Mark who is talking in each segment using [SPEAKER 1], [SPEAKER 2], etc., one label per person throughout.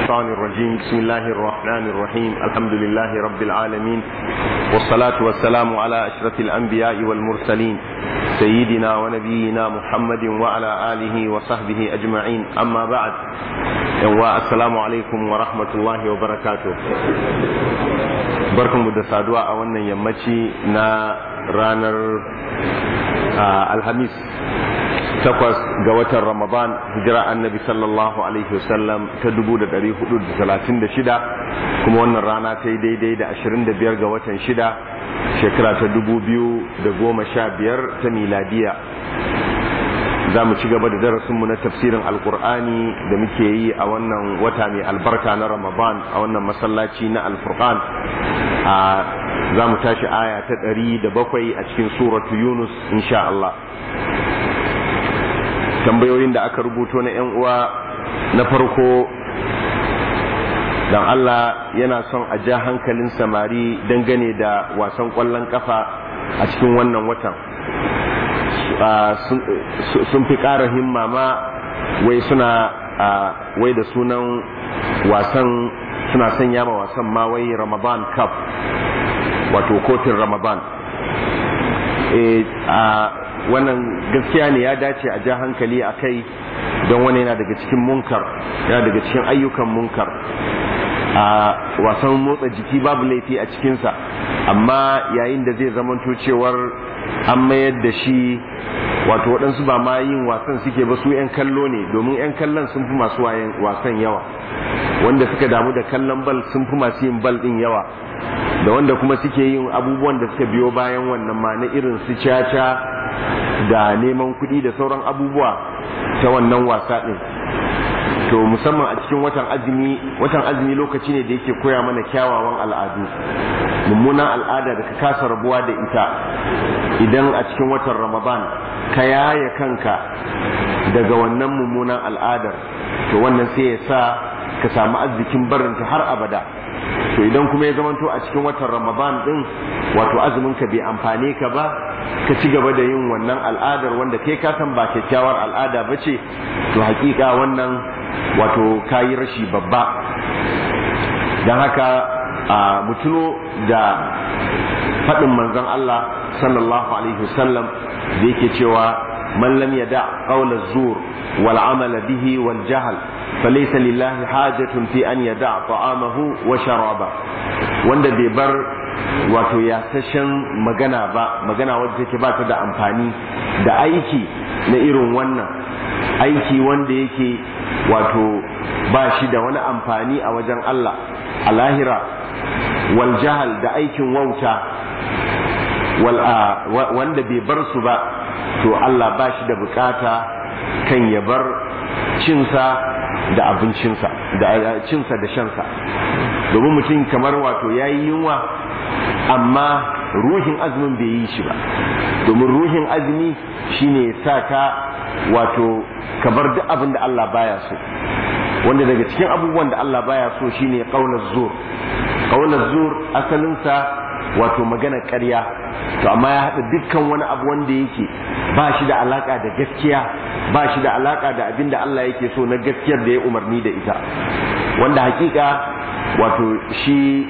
[SPEAKER 1] الشيطان الرجيم بسم الله الرحمن الرحيم الحمد لله رب العالمين والصلاة والسلام على أشرف الأنبياء والمرسلين سيدنا ونبينا محمد وعلى آله وصحبه أجمعين أما بعد السلام عليكم ورحمة الله وبركاته barkan mu da saduwa a wannan yammaci na ranar alhamis takwas ga watan ramadan hijira annabi sallallahu alaihi wasallam ta dubu da dari hudu da talatin da shida kuma wannan rana ta yi daidai da ashirin da biyar ga watan shida shekara ta dubu biyu da goma sha biyar ta miladiya za mu ci gaba da darasinmu na tafsirin alkur'ani da muke yi a wannan wata mai albarka na ramadan a wannan masallaci na alfurqan a za mu tashi aya ta ɗari da bakwai a cikin suratu yunus insha Allah tambayoyin da aka rubuto na 'yan uwa na farko don Allah yana son a ja hankalin samari dangane da wasan ƙwallon kafa a cikin wannan watan sun fi ƙara himma ma wai suna wai da sunan wasan suna sanya ma wasan ma wai ramadan cup wato kofin ramadan wannan gaskiya ne ya dace a ja hankali a kai don wani yana daga cikin munkar yana daga cikin ayyukan munkar a wasan motsa jiki babu laifi a cikinsa amma yayin da zai zamanto cewar an mayar da shi wato waɗansu ba ma yin wasan suke ba su 'yan kallo ne domin 'yan kallon sun fi masu wasan yawa wanda suka damu da kallon bal sun fi masu yin bal ɗin yawa da wanda kuma suke yin abubuwan da suka biyo bayan wannan ma na irin su caca da neman kuɗi da sauran abubuwa ta wannan wasa ɗin to musamman a cikin watan azumi watan azumi lokaci ne da yake koya mana kyawawan al'adu mummunan al'ada da ka kasa rabuwa da ita idan a cikin watan ramadan ka yaya kanka daga wannan mummunan al'adar to wannan sai ya sa ka samu arzikin barinta har abada to idan kuma ya zamanto a cikin watan ramadan din wato azumin ka bai amfane ka ba ka ci gaba da yin wannan al'adar wanda kai ka san ba kyakkyawar al'ada ba ce to hakika wannan wato kayi rashi babba don haka a mutuno da faɗin manzon Allah sallallahu alaihi wasallam da yake cewa man lam yada qawla zur wal amala bihi wal jahl فليس لله حاجة في أن يدع طعامه وشرابه wanda bai bar wato yasashen magana ba magana wadda take ba ta da amfani da aiki na irin wannan aiki wanda yake wato ba shi da wani amfani a wajen Allah a lahira wal jahal da aikin wauta wanda bai bar su ba to Allah ba shi da bukata kan ya bar cinsa da abincinsa da cinsa da shansa domin mutum kamar wato ya yi yunwa amma ruhin azumin bai yi shi ba domin ruhin azumi shine sa ka wato ka bar duk abin da Allah baya so wanda daga cikin abubuwan da Allah baya so shine qaular zur qaular zur asalinsa wato magana ƙarya to amma ya haɗa dukkan wani abu wanda yake ba shi da alaka da gaskiya ba shi da alaka da abin da Allah yake so na gaskiyar da ya umarni da ita wanda hakika wato shi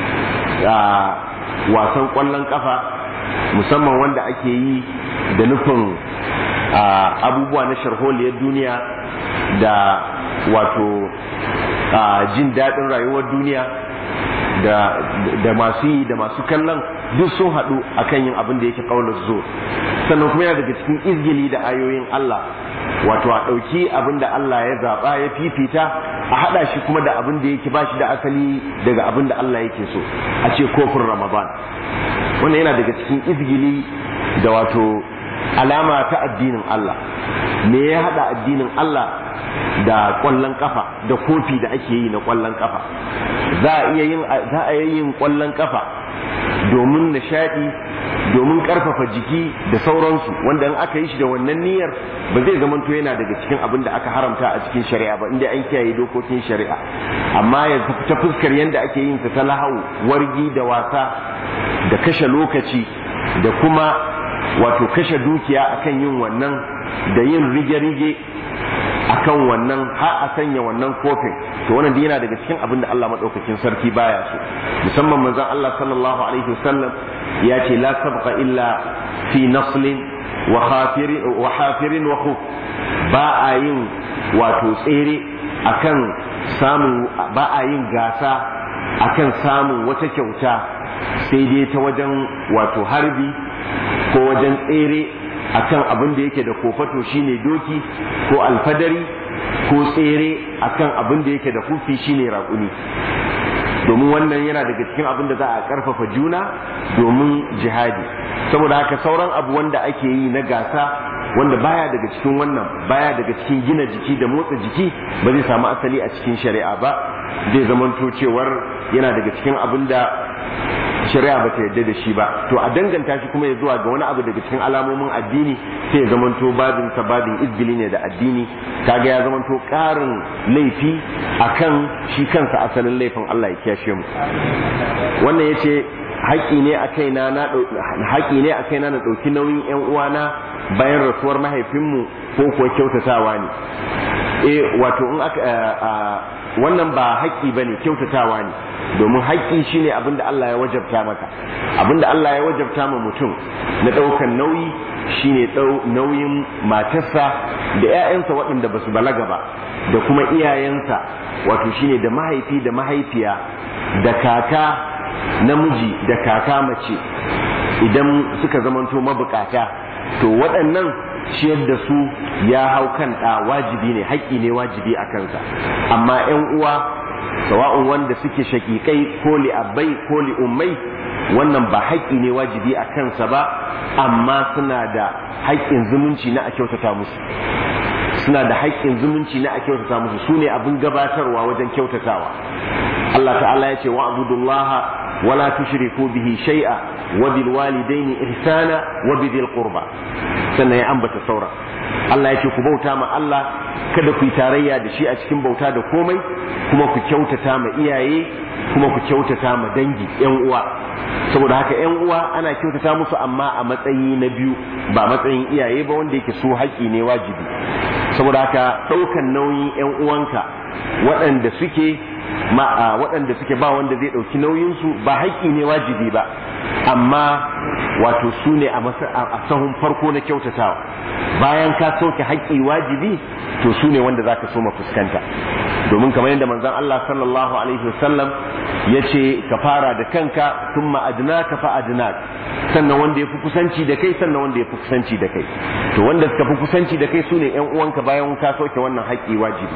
[SPEAKER 1] wasan ƙwallon kafa musamman wanda ake yi da nufin abubuwa na sharholiyar duniya da wato jin daɗin rayuwar duniya da masu yi da masu kallon duk sun haɗu akan yin abin da yake ƙaunar zo sannan kuma yana daga cikin izgili da ayoyin Allah wato a ɗauki abin da Allah ya zaɓa ya fifita a haɗa shi kuma da abin da yake ba shi da asali daga abin da Allah yake so a ce kofin Ramadan wannan yana daga cikin izgili da wato alama ta addinin Allah me ya haɗa addinin Allah da ƙwallon kafa da kofi da ake yi na ƙwallon kafa za a iya yin za a yin ƙwallon kafa domin nishaɗi domin ƙarfafa jiki da sauransu wanda in aka yi shi da wannan niyyar ba zai zamanto yana daga cikin abin da aka haramta a cikin shari'a ba inda an kiyaye dokokin shari'a amma ya ta fuskar yadda ake yin ta lahau wargi da wasa da kashe lokaci da kuma wato kashe dukiya akan yin wannan da yin rige-rige a akan wannan har a sanya wannan kofin to wannan dai yana daga cikin abin da Allah madaukakin sarki baya so musamman manzon Allah sallallahu alaihi wasallam ya ce la sabqa illa fi naslin wa khafirin wa hafirin wa khuf ba a yin wato tsere akan samun ba a yin gasa akan samun wata kyauta sai dai ta wajen wato harbi ko wajen tsere akan abin da yake da kofato shine doki ko alfadari ko tsere akan abin da yake da kufi shine raƙuni domin wannan yana daga cikin abin da za a ƙarfafa juna domin jihadi saboda haka sauran abu wanda ake yi na gasa wanda baya daga cikin wannan baya daga cikin gina jiki da motsa jiki ba zai samu asali a cikin shari'a ba zai zamanto cewar yana daga cikin abin da shari'a ba ta yarda da shi ba to a danganta shi kuma ya zuwa ga wani abu daga cikin alamomin addini sai ya zamanto babin sa babin izgili ne da addini kaga ya zamanto karin laifi akan shi kansa asalin laifin Allah ya kiyashe mu wannan yace haƙi ne a kaina na haƙi ne a kaina na ɗauki nauyin ƴan uwana bayan rasuwar mahaifinmu ko kuwa kyautatawa ne eh wato in aka wannan ba haƙƙi bane kyautatawa ne domin haƙƙi shine abin da Allah ya wajabta maka abin da Allah ya wajabta ma mutum na ɗaukan nauyi shine nauyin matarsa da 'ya'yansa waɗanda ba su balaga ba da kuma iyayensa wato shine da mahaifi da mahaifiya da kaka namiji da kaka mace idan suka zamanto mabukata to waɗannan ciyar da su ya hau kan ɗa wajibi ne haƙƙi ne wajibi a kansa amma 'yan uwa sawa'un wanda suke shakikai ko li abbai ko li ummai wannan ba haƙƙi ne wajibi a kansa ba amma suna da haƙƙin zumunci na a kyautata musu suna da haƙƙin zumunci na a kyautata musu su ne abin gabatarwa wajen kyautatawa Allah ta'ala ya ce wa abudullaha wala tushriku bihi shay'a wa bil walidaini ihsana wa bidil qurba sannan ya ambata saura Allah ya ce ku bauta ma Allah kada ku yi tarayya da shi a cikin bauta da komai kuma ku kyautata ma iyaye kuma ku kyautata ma dangi yan uwa saboda haka yan uwa ana kyautata musu amma a matsayi na biyu ba matsayin iyaye ba wanda yake su haƙi ne wajibi saboda haka ɗaukan nauyin yan uwanka waɗanda suke ma waɗanda suke ba wanda zai ɗauki nauyinsu ba haƙƙi ne wajibi ba amma wato su ne a sahun farko na kyautatawa bayan ka sauke haƙƙi wajibi to su ne wanda za ka so fuskanta domin kamar yadda manzon Allah sallallahu alaihi wasallam ya ce ka fara da kanka tun ma'adina ka fa'adina sannan wanda ya fi kusanci da kai sannan wanda ya fi kusanci da kai to wanda suka fi kusanci da kai su ne 'yan uwanka bayan ka sauke wannan haƙƙi wajibi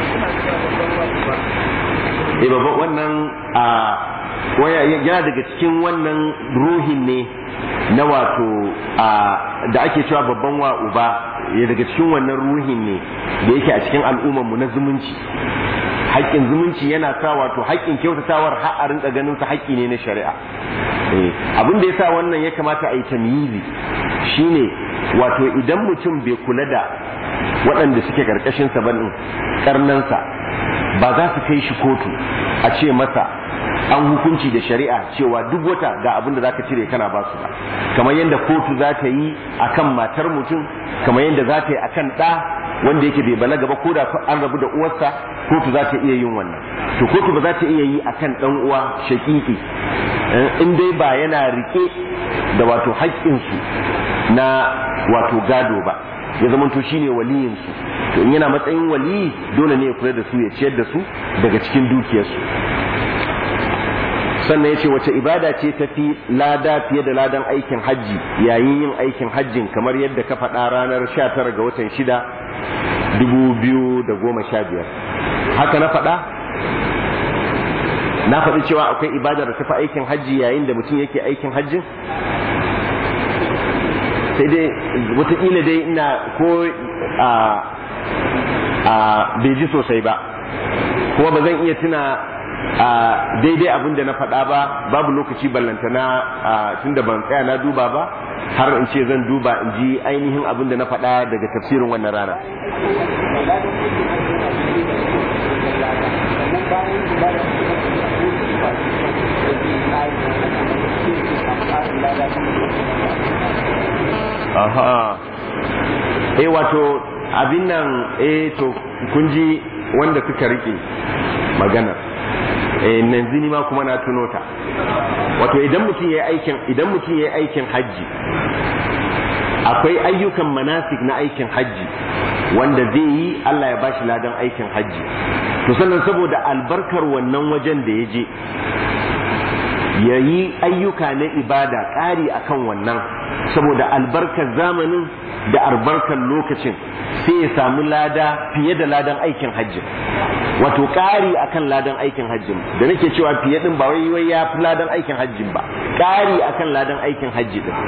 [SPEAKER 1] eh babban wannan a waya yana daga cikin wannan ruhin ne na wato a da ake cewa babban wa uba ya daga cikin wannan ruhin ne da yake a cikin al'ummar mu na zumunci haƙƙin zumunci yana sa wato haƙƙin kyautatawar har a rinka ganin sa haƙƙi ne na shari'a abin da yasa wannan ya kamata a yi tamyizi shine wato idan mutum bai kula da waɗanda suke ƙarƙashin sa ba karnansa ba za su kai shi kotu a ce masa an hukunci da shari'a cewa duk wata ga abin da zaka cire kana ba su ba kamar yadda kotu za ta yi akan matar mutum kamar yadda za ta yi akan ɗa wanda yake bai balaga ba ko da an rabu da uwarsa kotu za ta iya yin wannan to kotu ba za ta iya yi akan ɗan uwa shakiki in dai ba yana rike da wato haƙƙinsu na wato gado ba ya zamanto shine waliyinsu to in yana matsayin waliyi dole ne ya kula da su ya ciyar da su daga cikin dukiyarsu sannan ya ce wace ibada ce ta fi lada fiye da ladan aikin hajji yayin yin aikin hajjin kamar yadda ka faɗa ranar 19 ga watan 6 2015 haka na faɗa na faɗi cewa akwai ibada da tafi aikin hajji yayin da mutum yake aikin hajjin sai dai wataƙila dai ina ko a a bai ji sosai ba kuma ba zan iya tuna a daidai abin da na faɗa ba babu lokaci ballantana tun da ban tsaya na duba ba har in ce zan duba in ji ainihin abin da na faɗa daga tafsirin wannan rana aha eh wato abin nan eh to kun ji wanda suka rike maganar eh yanzu ni ma kuma na tuno ta wato idan mutum yayi aikin idan mutum yayi aikin hajji akwai ayyukan manasik na aikin hajji wanda zai yi Allah ya bashi ladan aikin hajji to sannan saboda albarkar wannan wajen da ya je ya yi ayyuka na ibada ƙari akan wannan saboda albarkar zamanin da albarkar lokacin sai ya samu lada fiye da ladan aikin hajji wato ƙari akan ladan aikin hajjin da nake cewa fiye din ba wai wai ya fi ladan aikin hajjin ba ƙari akan ladan aikin hajji din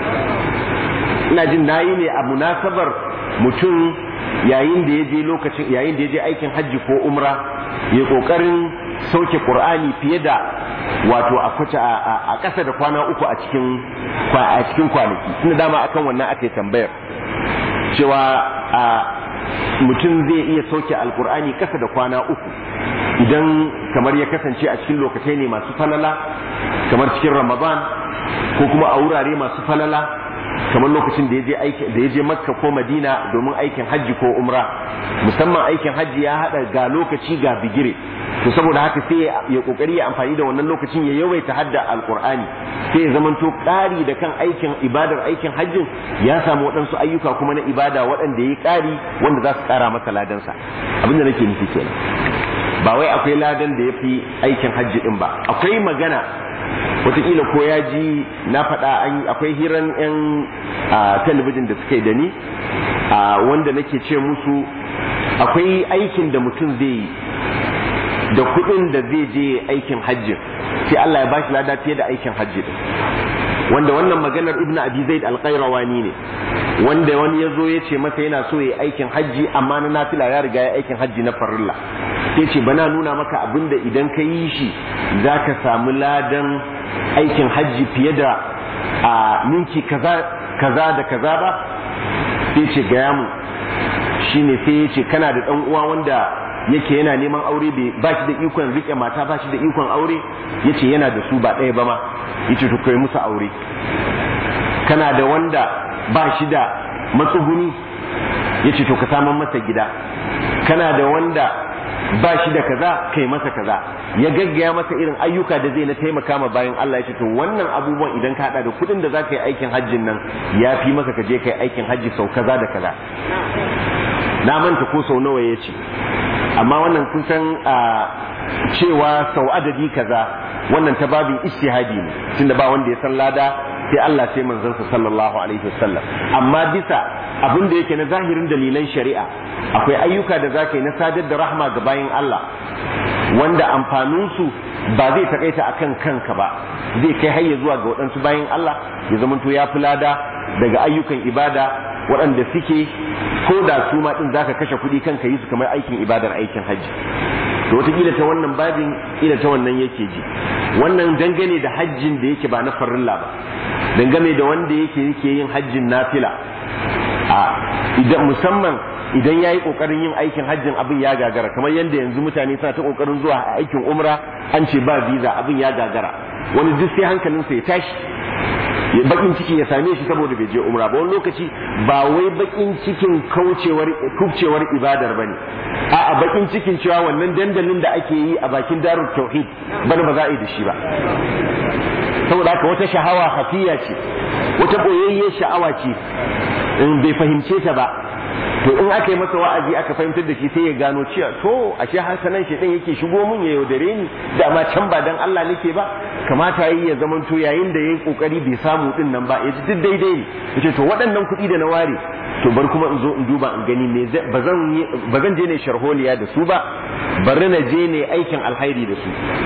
[SPEAKER 1] ina jin nayi ne a munasabar mutum yayin da ya je lokacin yayin da ya je aikin hajji ko umra ya kokarin sauke qur'ani fiye da wato a kwace a ƙasa da kwana uku a cikin a cikin kwanaki tunda dama akan wannan aka yi tambayar cewa a mutum zai iya sauke alkur'ani ƙasa da kwana uku idan kamar ya kasance a cikin lokacai ne masu falala kamar cikin ramadan ko kuma a wurare masu falala kamar lokacin da ya je da ya je makka ko madina domin aikin hajji ko umra musamman aikin hajji ya hada ga lokaci ga bigire to saboda haka sai ya kokari ya amfani da wannan lokacin ya yawaita hadda alqur'ani sai ya zamanto ƙari da kan aikin ibadar aikin hajjin ya samu waɗansu ayyuka kuma na ibada waɗanda ya ƙari wanda za su ƙara masa ladansa abin da nake nufi kenan ba wai akwai ladan da ya fi aikin hajji din ba akwai magana wataƙila ko ya ji na faɗa akwai hiran 'yan talabijin da suka yi da ni wanda nake ce musu akwai aikin da mutum zai yi da kuɗin da zai je aikin hajjin sai Allah ya bashi lada fiye da aikin hajji din wanda wannan maganar ibnu abi zaid al-qayrawani ne wanda wani ya zo ya ce masa yana so ya aikin hajji amma na nafila ya riga ya aikin hajji na farilla sai ce bana nuna maka abin da idan ka yi shi za ka samu ladan aikin hajji fiye da a ninki kaza kaza da kaza ba sai ce gaya mu shine sai ya ce kana da ɗan uwa wanda yake yana neman aure ba shi da ikon rike mata ba shi da ikon aure yace yana da su ba ɗaya ba ma yace to kai musu aure kana da wanda ba shi da matsuguni yace to ka saman masa gida kana da wanda ba shi da kaza kai masa kaza ya gaggaya masa irin ayyuka da zai na taimaka ma bayan Allah ya ce to wannan abubuwan idan ka hada da kuɗin da za ka yi aikin hajjin nan ya fi maka ka je ka yi aikin hajji sau kaza da kaza na manta ko sau nawa ya ce amma wannan kun san a cewa sau adadi kaza wannan ta babin istihadi ne tunda ba wanda ya san lada sai Allah sai manzansa sallallahu alaihi wasallam amma bisa abin da yake na zahirin dalilan shari'a akwai ayyuka da zaka yi na sadar da rahma ga bayin Allah wanda amfanin su ba zai takaita akan kanka ba zai kai hayya zuwa ga waɗansu bayin Allah ya zamanto ya fi lada daga ayyukan ibada waɗanda suke ko da su ma din zaka kashe kuɗi kanka yi su kamar aikin ibadar aikin hajji to wataƙila ta wannan babin ila ta wannan yake ji wannan dangane da hajjin da yake ba na farilla ba dangane da wanda yake yake yin hajjin nafila a idan musamman idan yayi kokarin yin aikin hajjin abin ya gagara kamar yadda yanzu mutane suna ta kokarin zuwa aikin umra an ce ba visa abin ya gagara wani duk sai hankalinsa ya tashi bakin ciki ya same shi saboda bai je umra ba wani lokaci ba wai bakin cikin kaucewar kubcewar ibadar bane a'a bakin cikin cewa wannan dandalin da ake yi a bakin darul tauhid bana ba za a yi da shi ba saboda haka wata shahawa hafiya ce wata boyayye sha'awa ce in bai fahimce ta ba to in aka yi masa wa'azi aka fahimtar da shi sai ya gano cewa to ashe hankalan shi din yake shigo mun ya yaudare ni da ma can ba dan Allah nake ba kamata yi ya zaman to yayin da yayi kokari bai samu din nan ba yaji duk daidai ne yace to waɗannan kuɗi da na ware to bar kuma in zo in duba in gani me bazan bazan je ne sharholiya da su ba bari na je ne aikin alhairi da su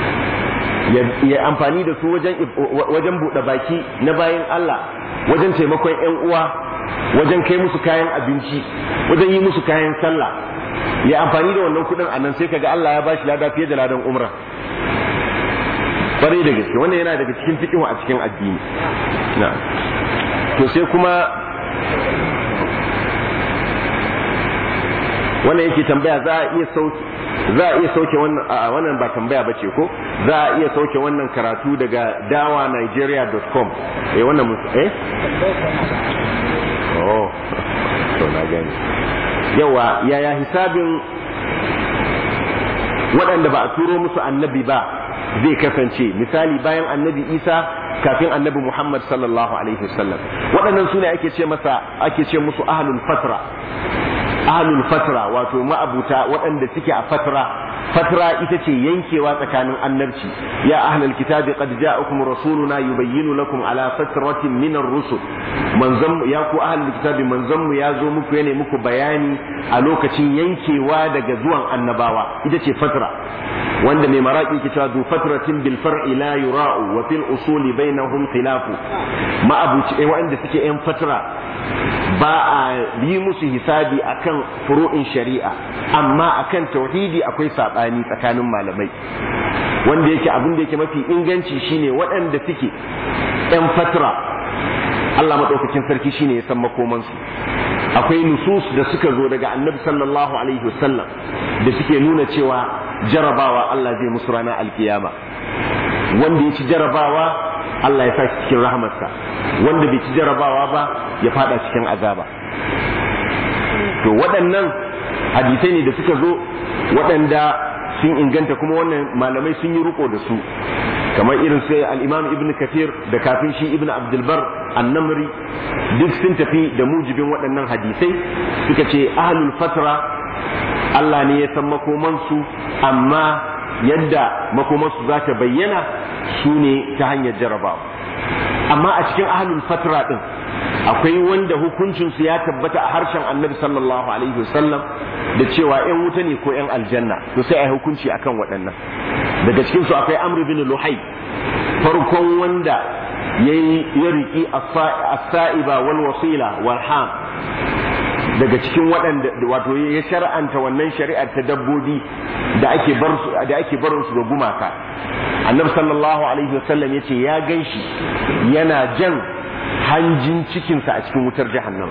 [SPEAKER 1] ya amfani da su wajen wajen buɗe baki na bayan Allah wajen taimakon ƴan uwa wajen kai musu kayan abinci wajen yi musu kayan sallah ya amfani da wannan kudin a nan sai kaga Allah ya bashi lada fiye da ladan umra kwarai da gaske wannan yana daga cikin fiqhu a cikin addini na to sai kuma wannan yake tambaya za a iya sauke za a iya sauke wannan a wannan ba tambaya ba ce ko za a iya sauke wannan karatu daga dawanigeria.com eh wannan eh oh to na gani yawa yaya hisabin waɗanda ba a turo musu annabi ba zai kasance misali bayan annabi isa kafin annabi muhammad sallallahu alaihi wasallam waɗannan su ne ake ce masa ake ce musu ahlul fatra ahlul fatra wato ma'abuta waɗanda suke a fatra fatra ita ce yankewa tsakanin annabci ya ahlul kitabi qad ja'akum rasuluna yubayyinu lakum ala fatratin min ar-rusul manzon ya ku ahlul kitabi manzon mu ya zo muku yana muku bayani a lokacin yankewa daga zuwan annabawa ita ce fatra wanda mai maraki ke cewa du fatratin bil far'i la yura'u wa fil usuli bainahum khilafu ma'abuci wanda suke yan fatra ba a yi musu hisabi akan furu'in shari'a amma akan tauhidi akwai sabani tsakanin malamai wanda yake abin da yake mafi inganci shine waɗanda suke yan fatra Allah madaukakin sarki shine ya san makomansu akwai nusus da suka zo daga annabi sallallahu alaihi wasallam da suke nuna cewa jarabawa Allah zai musu ranar alkiyama wanda ya ci jarabawa Allah ya sa shi cikin rahamarsa wanda bai ci jarabawa ba ya fada cikin azaba to waɗannan hadisai ne da suka zo waɗanda sun inganta kuma wannan malamai sun yi riko da su kamar irin sai al-imam ibn kathir da kafin shi ibn abdulbar annamri duk sun tafi da mujibin waɗannan hadisai suka ce ahlul fatra Allah ne ya san makomansu amma yadda makomansu za ta bayyana su ne ta hanyar jarabawa amma a cikin ahlul fatra din akwai wanda hukuncinsu ya tabbata a harshen annabi sallallahu alaihi wasallam da cewa yan wuta ne ko yan aljanna to sai a hukunci akan waɗannan daga cikin su akwai amr bin luhai farkon wanda yayi ya riki as-sa'iba wal wasila wal ham daga cikin waɗanda wato ya shar'anta wannan shari'ar ta dabbobi da ake bar su da ake barin su ga gumaka annabi sallallahu alaihi wasallam yace ya ganshi yana jan hanjin cikinsa a cikin wutar jahannama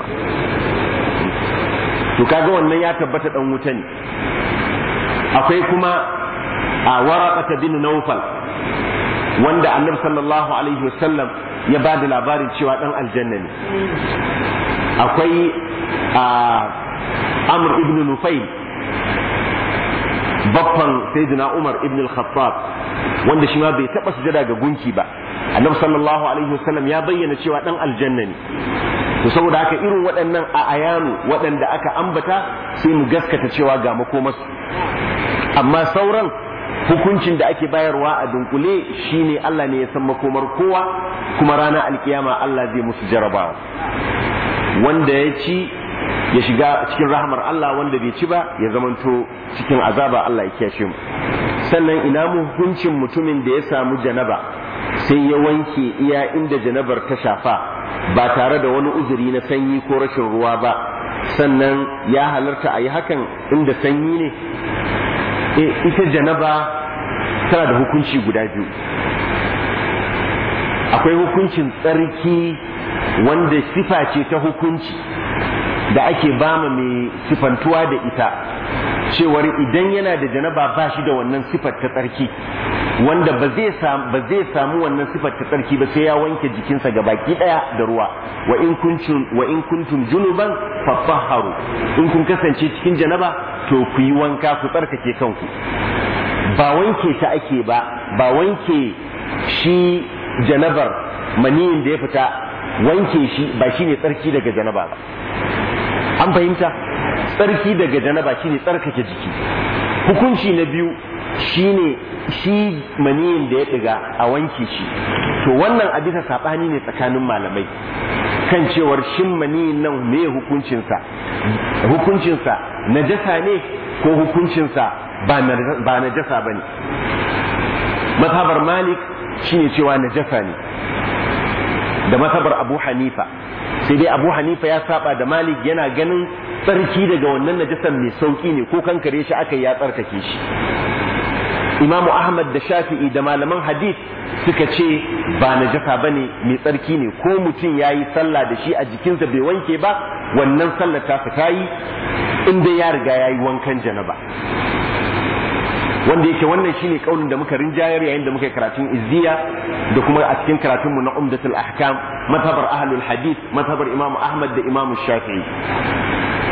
[SPEAKER 1] to kaga wannan ya tabbata dan wuta ne akwai kuma a waraqata bin nawfal wanda annabi sallallahu alaihi wasallam ya ba da labarin cewa dan aljanna ne akwai a amr ibn nufayl baffan sayyidina umar ibn al-khattab wanda shi ma bai taba sujada ga gunki ba annabi sallallahu alaihi wasallam ya bayyana cewa dan aljanna ne to saboda haka irin waɗannan a ayanu waɗanda aka ambata sai mu gaskata cewa ga makomarsu amma sauran hukuncin da ake bayarwa a dunkule shine Allah ne ya san makomar kowa kuma ranar alkiyama Allah zai musu jarabawa wanda ya ci ya shiga cikin rahmar Allah wanda bai ci ba ya zamanto cikin azaba Allah ya kiyashe mu sannan ina mu hukuncin mutumin da ya samu janaba sai ya wanke iya inda janabar ta shafa ba tare da wani uzuri na sanyi ko rashin ruwa ba sannan ya halarta a yi hakan inda sanyi ne e, ita janaba tana da hukunci guda biyu akwai hukuncin tsarki wanda sifa ce ta hukunci da ake bama mai sifantuwa da ita cewar idan yana da janaba ba shi da wannan sifar ta tsarki wanda ba zai samu ba zai samu wannan sifar ta tsarki ba sai ya wanke jikinsa ga baki daya da ruwa wa in kuntum wa in kuntum junuban fatahharu in kun kasance cikin janaba to ku yi wanka ku tsarkake kanku ba wanke ta ake ba ba wanke shi janabar maniyin da ya fita wanke shi ba shine tsarki daga janaba ba an fahimta tsarki daga janaba shine tsarkake jiki hukunci na biyu shine shi maniyin da ya diga a wanke shi to wannan a bisa sabani ne tsakanin malamai kan cewar shin maniyin nan me hukuncinsa hukuncinsa najasa ne ko hukuncinsa ba najasa ba ne mazhabar malik shine cewa najasa ne da mazhabar abu hanifa sai dai abu hanifa ya saba da malik yana ganin tsarki daga wannan najasan mai sauki ne ko kankare shi aka ya tsarkake shi imamu ahmad da shafi'i da malaman hadith suka ce ba najasa ba ne mai tsarki ne ko mutum ya yi sallah da shi a jikinsa bai wanke ba wannan sallar ta fita yi inda ya riga ya yi wankan janaba wanda yake wannan shine kaulin da muka rinjayar yayin da muka yi karatun izziya da kuma a cikin karatunmu na umdatul ahkam mazhabar ahlul hadith mazhabar imam ahmad da imam shafi'i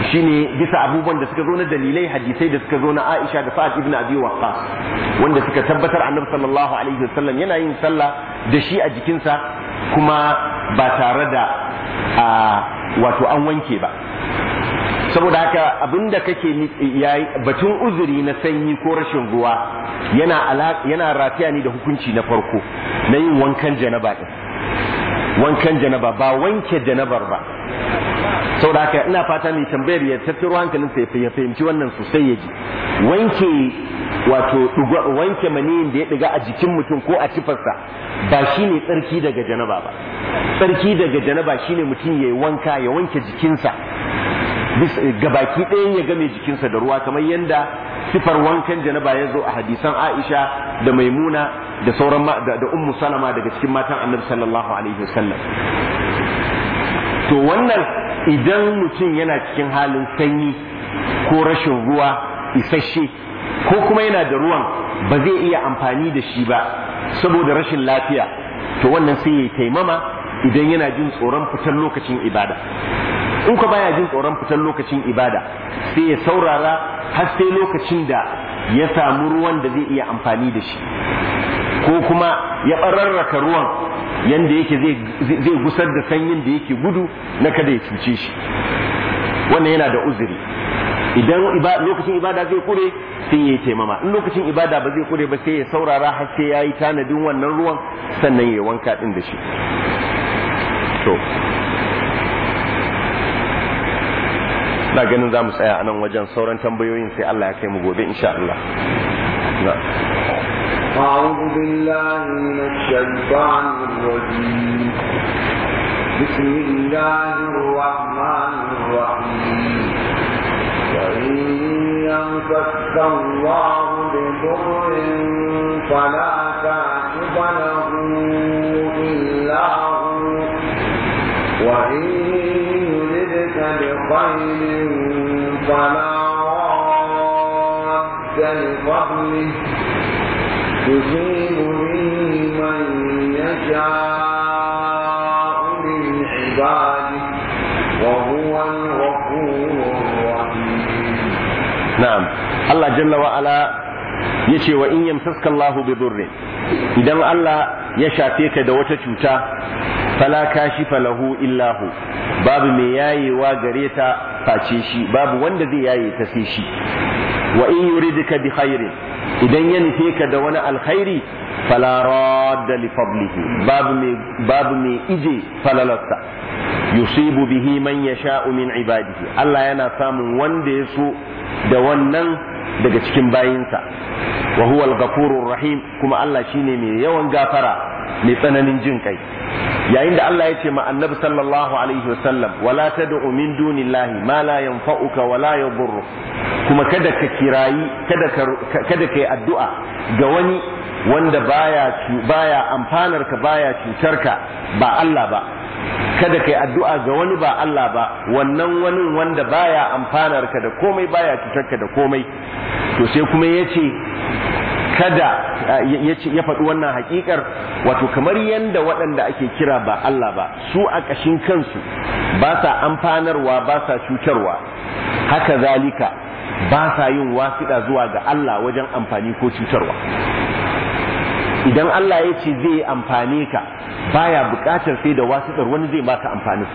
[SPEAKER 1] shine bisa abubuwan da suka zo na dalilai hadisai da suka zo na Aisha da Sa'ad ibn Abi Waqqas wanda suka tabbatar Annabi sallallahu alaihi wasallam yana yin sallah da shi a jikinsa kuma ba tare da wato an wanke ba saboda haka abinda kake yayi batun uzuri na sanyi ko rashin ruwa yana yana rataya ne da hukunci na farko na yin wankan janaba din wankan janaba ba wanke janabar ba saboda haka ina fata mai tambayar ya tattaro hankalin sa ya fahimci wannan sosai ya ji wanke wato wanke maniyin da ya diga a jikin mutum ko a cifarsa ba shine tsarki daga janaba ba tsarki daga janaba shine mutum ya yi wanka ya wanke jikinsa gabaki ɗayan ya game jikinsa da ruwa kamar yadda sifar wankan janaba ya zo a hadisan Aisha da Maimuna da sauran da, da Ummu Salama daga cikin matan Annabi sallallahu alaihi wasallam to wannan idan mutum yana cikin halin sanyi ko rashin ruwa isasshe ko kuma yana da ruwan ba zai iya amfani da shi ba saboda rashin lafiya to wannan sai ya taimama idan yana jin tsoron fitar lokacin ibada in ka baya jin tsoron fitar lokacin ibada sai ya saurara har sai lokacin da ya samu ruwan da zai iya amfani da shi ko kuma ya ɓararraka ruwan yanda yake zai gusar da sanyin da yake gudu na kada ya cuce shi wannan yana da uzuri idan lokacin ibada zai kure sai ya yi taimama in lokacin ibada ba zai kure ba sai ya saurara har sai ya yi tanadin wannan ruwan sannan ya wanka din da shi to na ganin za mu tsaya a nan wajen sauran tambayoyin sai Allah ya kai mu gobe insha Allah
[SPEAKER 2] أعوذ بالله من الشيطان الرجيم بسم الله الرحمن الرحيم وإن يمسك الله بضر فلا كاشف له إلا هو وإن يردك بخير فلا راد لفضله يصيب به من يشاء من عباده وهو الغفور الرحيم
[SPEAKER 1] na'am Allah jalla wa ala yace wa in yamsaska Allahu bi durrin idan Allah ya shafe ka da wata cuta fala kashifa lahu illa hu babu mai yayewa gare ta face shi babu wanda zai yaye ta sai shi wa in yuridka bi khairin idan ya nufe ka da wani alkhairi fala radda li fadlihi babu mai babu mai ije falalarsa yusibu bihi man yasha'u min ibadihi Allah yana samun wanda ya so da wannan daga cikin bayinsa wa huwa al-ghafurur rahim kuma Allah shine mai yawan gafara mai tsananin jin kai yayin da Allah ya ce ma annabi sallallahu alaihi wasallam wala tad'u min dunillahi ma la yanfa'uka wa la yadhurru kuma kada ka kirayi kada ka kada kai addu'a ga wani wanda baya baya amfanar ka baya cutar ka ba Allah ba kada kai addu'a ga wani ba Allah ba wannan wani wanda baya amfanar ka da komai baya cutar ka da komai to sai kuma yace kada ya faɗi wannan hakikar wato kamar yadda waɗanda ake kira ba Allah ba su a ƙashin kansu ba sa amfanarwa ba sa cutarwa haka zalika ba sa yin wasiɗa zuwa ga Allah wajen amfani ko cutarwa idan Allah ya ce zai amfane ka baya buƙatar sai da wasiɗar wani zai baka amfani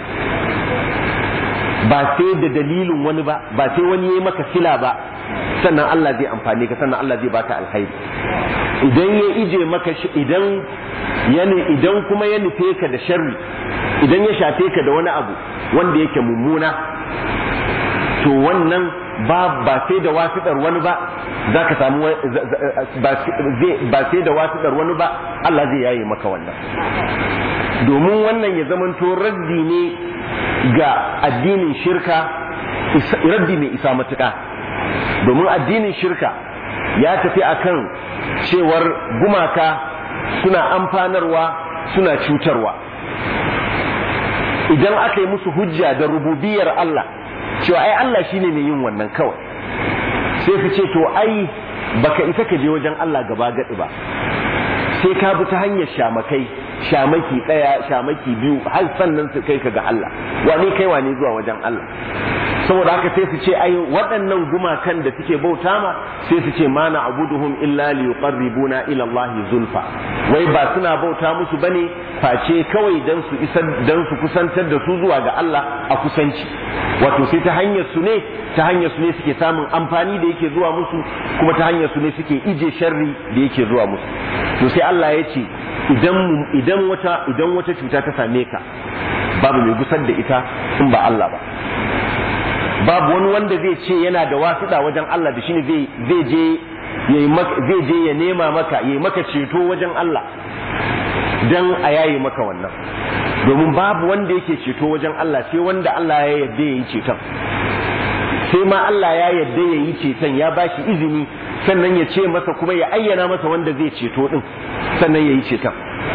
[SPEAKER 1] ba sai da dalilin wani ba ba sai wani ya yi maka sila ba sannan Allah zai amfane ka sannan Allah zai baka alkhairi idan ya ije maka idan yani idan kuma ya nufe ka da sharri idan ya shafe ka da wani abu wanda yake mummuna to wannan ba ba sai da wasiɗar wani ba za ka samu ba sai da wasiɗar wani ba Allah zai yaye maka wannan domin wannan ya zamanto raddi ne ga addinin shirka raddi mai isa matuƙa domin addinin shirka ya tafi akan cewar gumaka suna amfanarwa suna cutarwa idan aka yi musu hujja da rububiyar Allah cewa ai Allah shine mai yin wannan kawai sai su ce to ai baka isa ka je wajen Allah gaba gadi ba sai ka bi ta hanyar shamakai shamaki ɗaya shamaki biyu har sannan su kai ka ga Allah wane kai wane zuwa wajen Allah saboda haka sai su ce ai waɗannan gumakan da suke bauta ma sai su ce ma na abuduhum illa li yuqarribuna ila Allah zulfa wai ba suna bauta musu bane face kawai dan su isar dan su kusantar da su zuwa ga Allah a kusanci wato sai ta hanyar su ne ta hanyar su ne suke samun amfani da yake zuwa musu kuma ta hanyar su ne suke ije sharri da yake zuwa musu to sai Allah ya ce idan idan wata idan wata cuta ta same ka babu mai gusar da ita in ba Allah ba babu wani wanda zai ce yana da wasiɗa wajen Allah da shine zai zai je zai je ya nema maka ya maka ceto wajen Allah dan a yayi maka wannan domin babu wanda yake ceto wajen Allah sai wanda Allah ya yarda ya yi ceton sai ma Allah ya yarda ya yi ceton ya ba shi izini sannan ya ce masa kuma ya ayyana masa wanda zai ceto din sannan ya yi ceton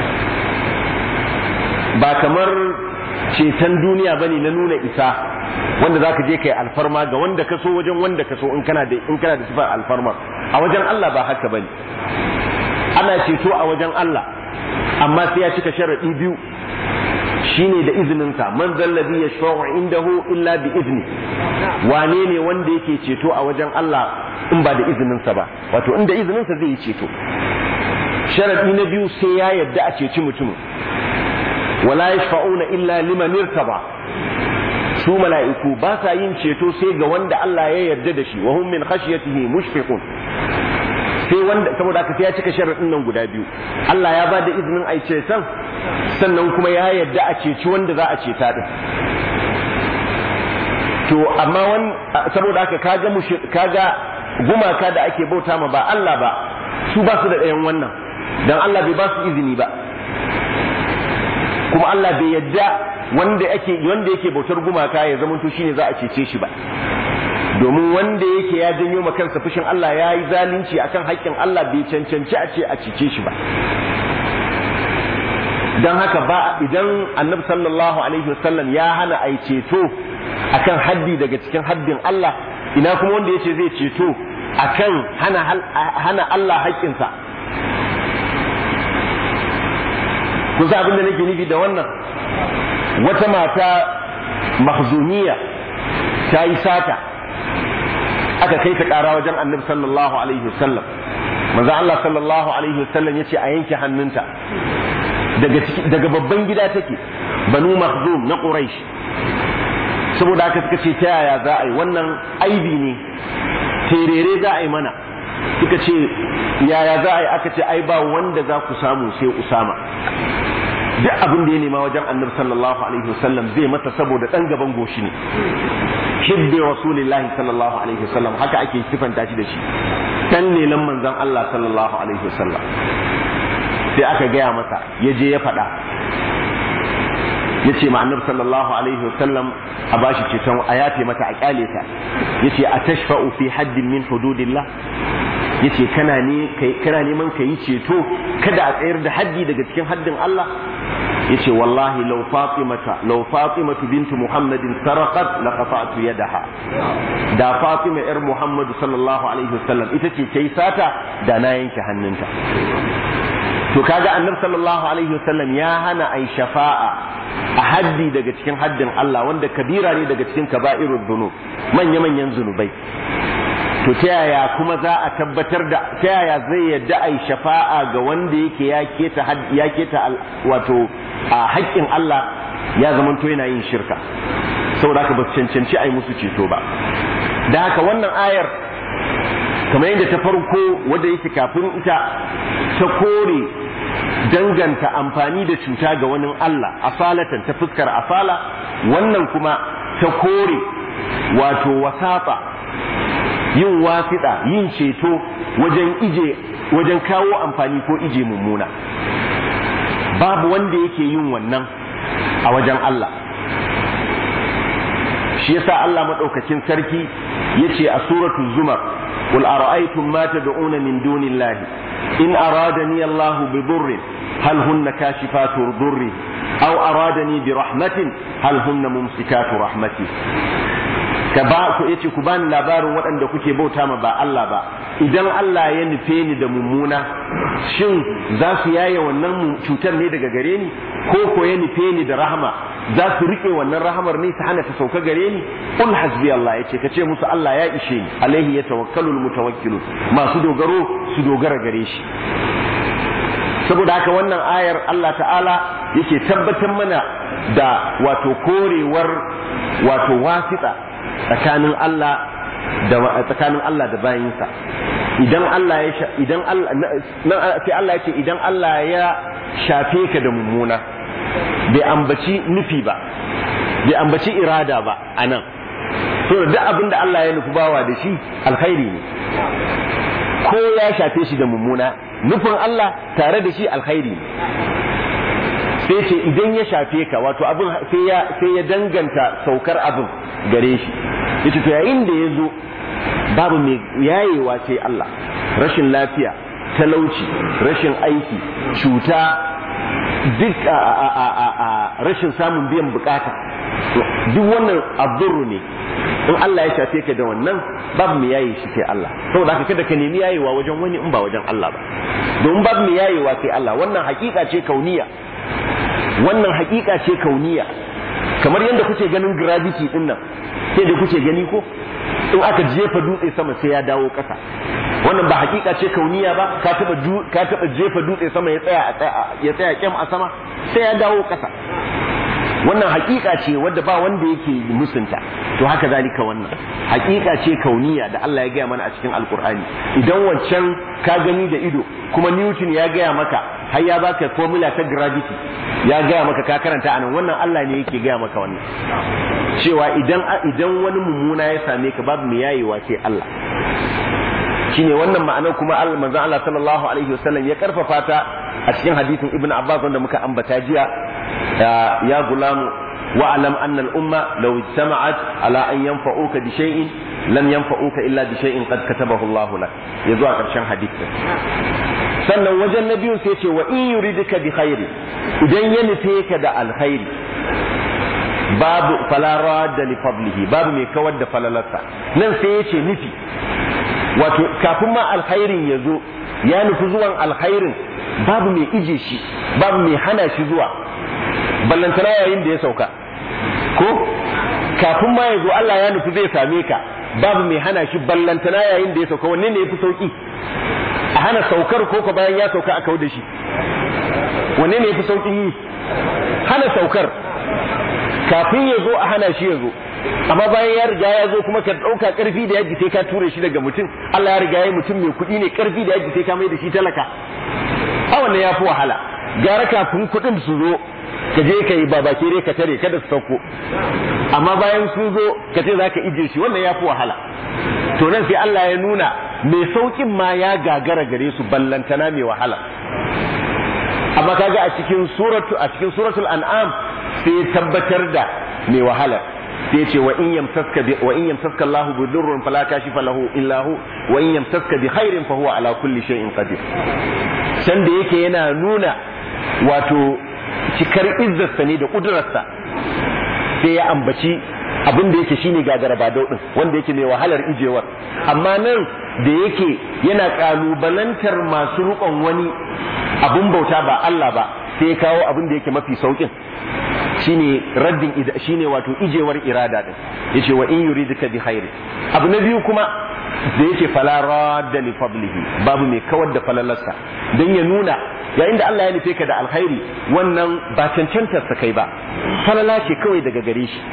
[SPEAKER 1] ba kamar ceton duniya bane na nuna isa wanda za ka je kai alfarma ga wanda ka so wajen wanda ka so in kana da in kana da sifar alfarma a wajen Allah ba haka bane ana ceto a wajen Allah amma sai ya cika sharadi biyu shine da izininsa man zallazi yashfa'u indahu illa bi izni wane ne wanda yake ceto a wajen Allah in ba da izininsa ba wato inda izininsa zai yi ceto sharadi na biyu sai ya yadda a ceci mutumin wala yashfa'una illa liman irtaba su mala'iku ba sa yin ceto sai ga wanda Allah ya yarda da shi wa hum min khashyatihi mushfiqun sai wanda saboda haka sai ya cika sharadin nan guda biyu Allah ya ba da izinin a ceton sannan kuma ya yarda a ceci wanda za a ceta din to amma wan saboda haka kaga kaga gumaka da ake bauta ma ba Allah ba su ba su da ɗayan wannan dan Allah bai ba su izini ba kuma Allah bai yadda wanda yake wanda yake bautar gumaka ya zama to shine za a cece shi ba domin wanda yake ya janyo ma kansa fushin Allah ya yi zalunci akan haƙƙin Allah bai cancanci a ce a cece shi ba don haka ba idan annabi sallallahu alaihi wasallam ya hana a ceto akan haddi daga cikin haddin Allah ina kuma wanda yace zai ceto akan hana hana Allah haƙƙinsa kun san abin da nake nufi da wannan wata mata mahzumiya ta yi sata aka kai ta ƙara wajen annabi sallallahu alaihi wasallam manzo Allah sallallahu alaihi wasallam yace a yanke hannunta daga daga babban gida take banu mahzum na quraish saboda haka suka ce ta yaya za a yi wannan aibi ne terere za a yi mana suka ce yaya za a yi aka ce ai ba wanda za ku samu sai usama duk abin da ya nema wajen annabi sallallahu alaihi wasallam zai mata saboda dan gaban goshi ne hibbi rasulillahi sallallahu alaihi wasallam haka ake sifanta shi da shi dan lelan manzon Allah sallallahu alaihi wasallam sai aka gaya masa ya je ya faɗa ya ce ma annabi sallallahu alaihi wasallam a bashi ceton a yafe mata a kyale ta ya ce a tashfa'u fi haddin min hududillah ya ce kana ne kana neman ka yi ceto kada a tsayar da haddi daga cikin haddin Allah ya ce wallahi law fatimata law fatimatu bintu muhammadin sarqat la qata'tu yadaha da fatima yar muhammadu sallallahu alaihi wasallam ita ce tayi sata da na yanke hannunta to kaga annabi sallallahu alaihi wasallam ya hana ai shafa'a a haddi daga cikin haddin Allah wanda kabira ne daga cikin kaba'irud dhunub manya manyan zunubai to ta yaya kuma za a tabbatar da ta yaya zai yadda ai shafa'a ga wanda yake ya keta ya keta wato a haƙƙin Allah ya zamanto yana yin shirka saboda haka ba su cancanci ai musu ceto ba da haka wannan ayar kamar yadda ta farko wadda yake kafin ita ta kore danganta amfani da cuta ga wani Allah asalatan ta fuskar asala wannan kuma ta kore wato wasata yin wasiɗa yin ceto wajen ije wajen kawo amfani ko ije mummuna babu wanda yake yin wannan a wajen Allah shi yasa Allah madaukakin sarki yace a suratul zumar qul ara'aytum ma tad'una min dunillahi in aradani Allah bi dhurrin hal hunna kashifatu dhurri aw aradani bi rahmatin hal hunna mumsikatu rahmati ka ba ku yace ku bani labarin waɗanda kuke bauta ma ba Allah ba idan Allah ya nufe ni da mummuna shin za su yaye wannan cutar ne daga gare ni ko ko ya nufe ni da rahama za su rike wannan rahamar ne ta hana ta sauka gare ni qul hasbi Allah yace kace musu Allah ya ishe ni alaihi yatawakkalul mutawakkilun masu dogaro su dogara gare shi saboda haka wannan ayar Allah ta'ala yake tabbatar mana da wato korewar wato wasita tsakanin Allah da tsakanin Allah da bayinsa idan Allah ya idan Allah sai Allah yake idan Allah ya shafe ka da mummuna bai ambaci nufi ba bai ambaci irada ba anan to da duk abin da Allah ya nufi bawa da shi alkhairi ne ko ya shafe shi da mummuna nufin Allah tare da shi alkhairi ne sai ce idan ya shafe ka wato abin sai ya sai ya danganta saukar abin gare shi yace to yayin da ya zo babu mai yayewa sai Allah rashin lafiya talauci rashin aiki cuta duk a rashin samun biyan bukata duk wannan abdurru ne in Allah ya shafe ka da wannan babu mai yaye shi sai Allah saboda haka kada ka nemi yayewa wajen wani in ba wajen Allah ba domin babu mai yayewa sai Allah wannan hakika ce kauniya wannan hakika ce kauniya kamar yadda kuke ganin gravity din nan sai da kuke gani ko in aka jefa dutse sama sai ya dawo ƙasa wannan ba hakika ce kauniya ba ka taba ka taba jefa dutse sama ya tsaya ya tsaya kyam a sama sai ya dawo ƙasa wannan hakika ce wadda ba wanda yake musunta to haka zalika wannan hakika ce kauniya da Allah ya gaya mana a cikin alkur'ani idan wancan ka gani da ido kuma newton ya gaya maka har ya baka formula ta gravity ya gaya maka ka karanta anan wannan Allah ne yake gaya maka wannan cewa idan idan wani mummuna ya same ka babu mai yayewa sai Allah shine wannan ma'anar kuma Allah manzon Allah sallallahu alaihi wasallam ya karfafa ta a cikin hadisin Ibn Abbas wanda muka ambata jiya ya gulamu wa alam anna al umma law ijtama'at ala an yanfa'uka bi shay'in lam yanfa'uka illa bi shay'in qad katabahu Allah lak ya zuwa karshen hadisin sannan wajen na biyun sai ce wa in yuridika bi khairi idan ya nufe ka da alkhairi babu falara da li fadlihi babu mai kawar da falalarsa nan sai ya ce nufi wato kafin ma alkhairin ya zo ya nufi zuwan alkhairin babu mai ije shi babu mai hana shi zuwa ballantana yayin da ya sauka ko kafin ma ya zo Allah ya nufi zai same ka babu mai hana shi ballantana yayin da ya sauka wanne ne ya fi sauki a hana saukar ko ko bayan ya sauka a kau da shi wanne ne ya fi saukin yi hana saukar kafin ya zo a hana shi ya zo amma bayan ya riga ya zo kuma ka ɗauka ƙarfi da yaji sai ka ture shi daga mutum Allah ya riga ya mutum mai kuɗi ne ƙarfi da yaji sai ka mai da shi talaka a wannan ya fi wahala gara kafin kuɗin su zo ka je ka yi babakere ka tare kada su sauko amma bayan sun zo ka ce za ka ije shi wannan ya fi wahala to nan sai Allah ya nuna mai saukin ma ya gagara gare su ballantana mai wahala amma kaga a cikin suratu a cikin suratul an'am sai tabbatar da mai wahala sai ce wa in yamsaska bi wa in yamsaska Allahu bi dhurrin fala kashifa lahu illa hu wa in yamsaska bi khairin fa huwa ala kulli shay'in qadir san da yake yana nuna wato cikar izzarsa ne da kudurarsa sai ya ambaci abin da yake shine gagara ba daudin wanda yake mai wahalar ijewar amma nan da yake yana kalubalantar masu rukon wani abun bauta ba Allah ba sai ya kawo abin da yake mafi saukin shine raddin shine wato ijewar irada din yace wa in yuridka bi khairi abu na biyu kuma da yake fala radda li fadlihi babu mai kawar da falalarsa dan ya nuna yayin da Allah ya nufe ka da alkhairi wannan ba cancantar sa kai ba falala ce kawai daga gare shi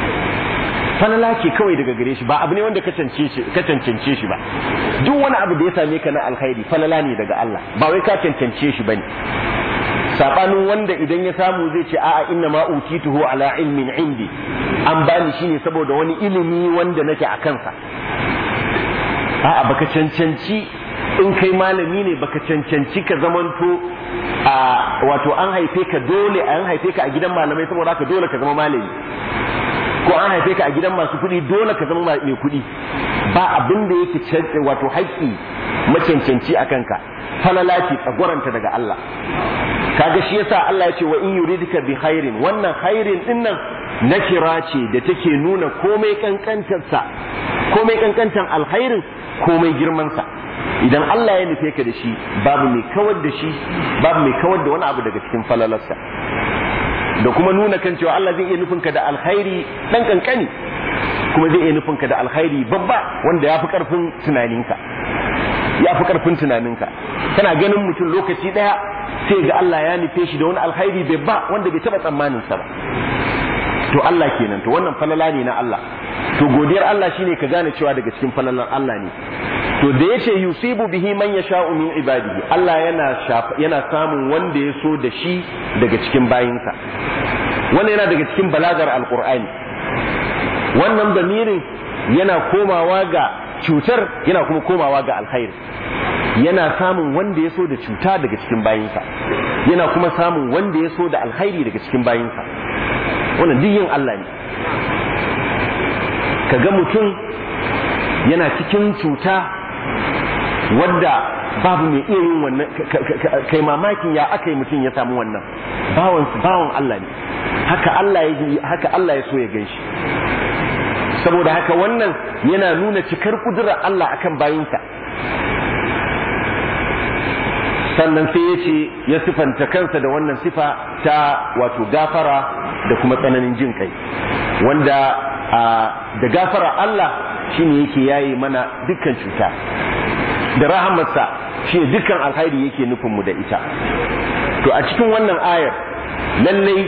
[SPEAKER 1] falala ce kawai daga gare shi ba abu ne wanda ka cancance shi ba duk wani abu da ya same ka na alkhairi falala ne daga Allah ba wai ka cancance shi bane sabanin wanda idan ya samu zai ce a'a inna ma utituhu ala ilmin indi an bani shine saboda wani ilimi wanda nake a kansa a'a baka cancanci in kai malami ne baka cancanci ka zamanto a wato an haife ka dole an haife ka a gidan malamai saboda haka dole ka zama malami ko an haife ka a gidan masu kuɗi dole ka zama mai kuɗi ba abin da yake wato haƙƙi macancanci a kanka falala ce tsagwaranta daga Allah kaga shi yasa Allah ya ce wa in yuridika bi khairin wannan khairin din nan nakira ce da take nuna komai kankantarsa komai kankantan alkhairin komai girmansa idan Allah ya nufe ka da shi babu mai kawar da shi babu mai kawar da wani abu daga cikin falalarsa da kuma nuna kan cewa Allah zai iya nufin ka da alkhairi dan kankani kuma zai iya nufin ka da alkhairi babba wanda ya fi karfin tunaninka ya fi karfin tunaninka kana ganin mutum lokaci daya sai ga Allah ya nufe shi da wani alkhairi babba wanda bai taba tsammanin sa ba to Allah kenan to wannan falala ne na Allah to godiyar Allah shine ka gane cewa daga cikin falalan Allah ne to da yace yusibu bihi man yasha'u min ibadihi Allah yana yana samun wanda ya so da shi daga cikin bayinsa wannan yana daga cikin balagar alqur'ani wannan damirin yana komawa ga cutar yana kuma komawa ga alkhairi yana samun wanda ya so da cuta daga cikin bayinsa yana kuma samun wanda ya so da alkhairi daga cikin bayinsa wannan duk yin Allah ne ka ga mutum yana cikin cuta wadda babu mai iya yin wannan kai mamakin ya aka yi mutum ya samu wannan bawan bawan Allah ne haka Allah ya haka Allah ya so ya ganshi saboda haka wannan yana nuna cikar kudurar Allah akan bayinsa sannan sai ya ce ya sifanta kansa da wannan sifa ta wato gafara da kuma tsananin jin kai wanda da gafara Allah shine yake yayi mana dukkan cuta da rahamarsa shi dukkan alkhairi yake nufin mu da ita to a cikin wannan ayar lallai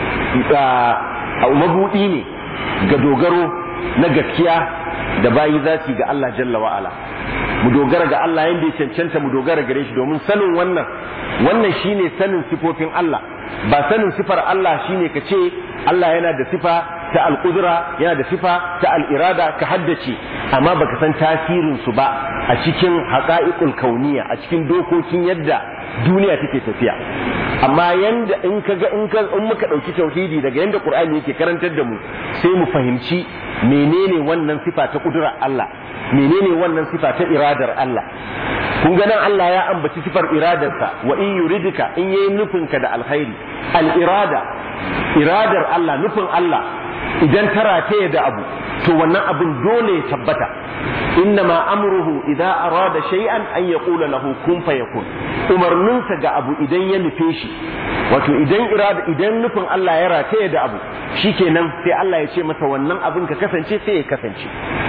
[SPEAKER 1] a mabudi ne ga dogaro na gaskiya da bayi za su ga Allah jalla wa'ala mu dogara ga Allah yadda ya cancanta mu dogara gare shi domin sanin wannan wannan shine sanin sifofin Allah ba sanin sifar Allah shine ka ce Allah yana da sifa ta alƙudura yana da sifa ta al'irada ka haddace amma baka san tasirin su ba a cikin haƙa'iƙul kauniya a cikin dokokin yadda duniya take tafiya amma yanda in ka ga in in muka ɗauki tauhidi daga yanda Qur'ani yake karantar da mu sai mu fahimci menene wannan sifa ta ƙudura Allah menene wannan sifa ta iradar Allah kun ga nan Allah ya ambaci sifar iradarsa wa in yuridika in yayi nufin ka da alkhairi al irada iradar Allah nufin Allah idan tara ta da abu to wannan abin dole ya tabbata innama amruhu idza arada shay'an an yaqula lahu kun fayakun umarninsa ga abu idan ya nufe shi wato idan irada idan nufin Allah ya rataya da abu shikenan sai Allah ya ce masa wannan abin ka kasance sai ya kasance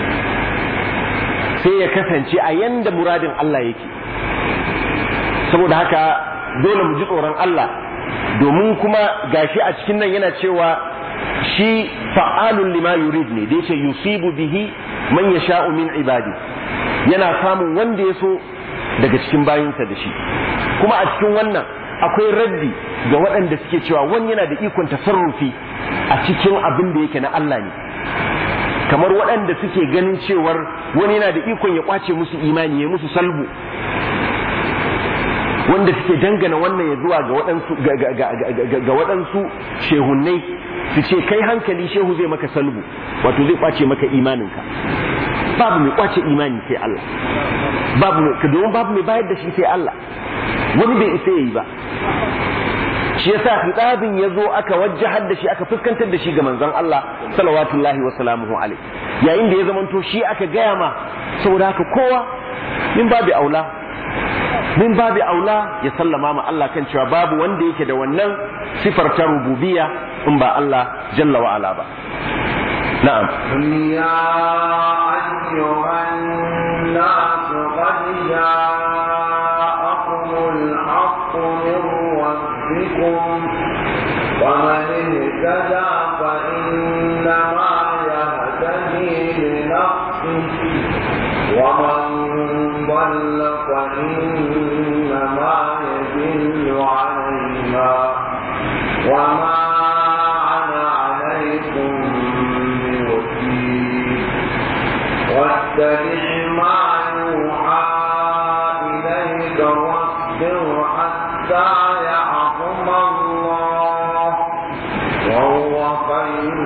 [SPEAKER 1] sai ya kasance a yanda muradin Allah yake saboda haka dole mu ji tsoron Allah domin kuma gashi a cikin nan yana cewa shi fa'alun lima yurid ne da yace yusibu bihi man yasha'u min ibadi yana samun wanda ya so daga cikin bayinsa da shi kuma a cikin wannan akwai raddi ga waɗanda suke cewa wani yana da ikon tasarrufi a cikin abin da yake na Allah ne kamar waɗanda suke ganin cewar wani yana da ikon ya kwace musu imani ya musu salbu wanda suke dangana wannan ya zuwa ga waɗansu ga waɗansu shehunnai su ce kai hankali shehu zai maka salbu wato zai kwace maka imaninka babu mai kwace imani sai Allah babu mai domin babu mai bayar da shi sai Allah wani bai isa yayi ba shi yasa hitabin ya zo aka wajjahar da shi aka fuskantar da shi ga manzon Allah salawatullahi wa salamuhu alaihi yayin da ya zamanto shi aka gaya ma saboda haka kowa min babu aula min babu aula ya sallama ma Allah kan cewa babu wanda yake da wannan sifar ta rububiyya in ba Allah jalla wa ala ba na'am
[SPEAKER 2] يا أيها الناس قد جاءكم الحق من ربكم فمن اهتدى فإنما يهتدي لنفسه ومن ضل فإنما يدل عليها وما أنا عليكم بوكيل واتبع ما يوحى إليك واصبر حتى يحكم الله وهو خير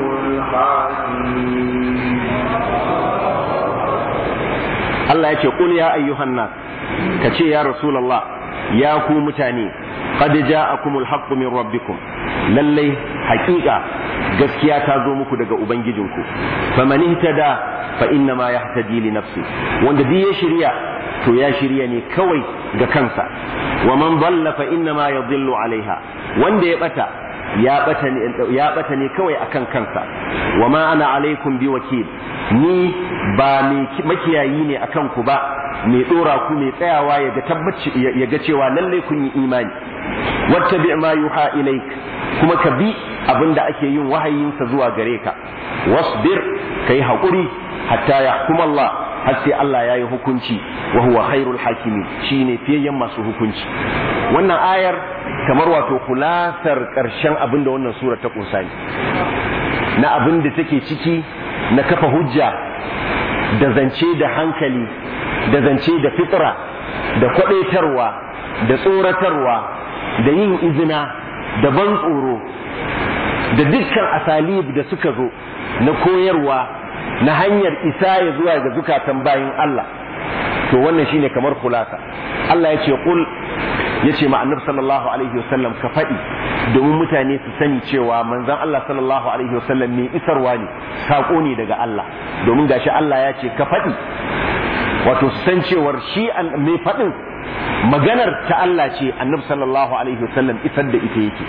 [SPEAKER 2] الحاكمين
[SPEAKER 1] Allah ya ce qul ya ayyuhan nas ka ce ya rasulullah ya ku mutane qad ja'akumul haqqu min rabbikum lallai haƙiƙa gaskiya ta zo muku daga ubangijinku faman ihtada fa inna ma yahtadi li nafsi wanda duk ya shirya to ya shirya ne kawai ga kansa wa man dalla fa inna ma yadhillu alaiha wanda ya bata ya bata ne ya bata ne kawai akan kansa wa ma ana alaikum bi wakil ni ba mai makiyayi ne akan ku ba mai dora ku mai tsayawa ya ga tabbaci ya ga cewa lalle kun yi imani wattabi ma yuha ilaik kuma ka bi abinda ake yin wahayinsa zuwa gare ka wasbir kai haƙuri hatta yahkum Allah har sai Allah ya yi hukunci wa huwa khairul hakimin shine fiyayyen masu hukunci wannan ayar kamar wato kulasar ƙarshen abin da wannan sura ta kunsa ne na abin da take ciki na kafa hujja da zance da hankali da zance da fitra da kwadaitarwa da tsoratarwa da yin izina da ban tsoro da dukkan asalib da suka zo na koyarwa na hanyar isa ya zuwa ga zukatan bayin Allah to wannan shine kamar kulasa Allah ya ce kul ya ce ma annabi sallallahu alaihi wasallam ka faɗi domin mutane su sani cewa manzon Allah sallallahu alaihi wasallam mai isarwa ne sako ne daga Allah domin gashi Allah ya ce ka faɗi wato su san cewar shi mai faɗin maganar ta Allah ce annabi sallallahu alaihi wasallam isar da ita yake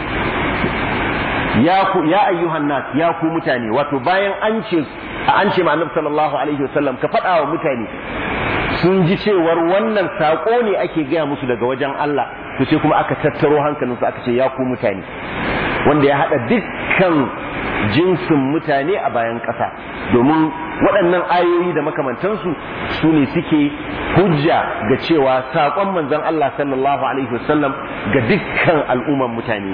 [SPEAKER 1] ya ku ya ayyuhan nas ya ku mutane wato bayan an ce an ce ma annabi sallallahu alaihi wasallam ka faɗa wa mutane sun ji cewar wannan saƙo ne ake gaya musu daga wajen Allah to sai kuma aka tattaro hankalinsu aka ce ya ku mutane wanda ya haɗa dukkan jinsin mutane a bayan ƙasa domin waɗannan ayoyi da makamantansu su ne suke hujja ga cewa saƙon manzon Allah sallallahu alaihi wasallam ga dukkan al'umman mutane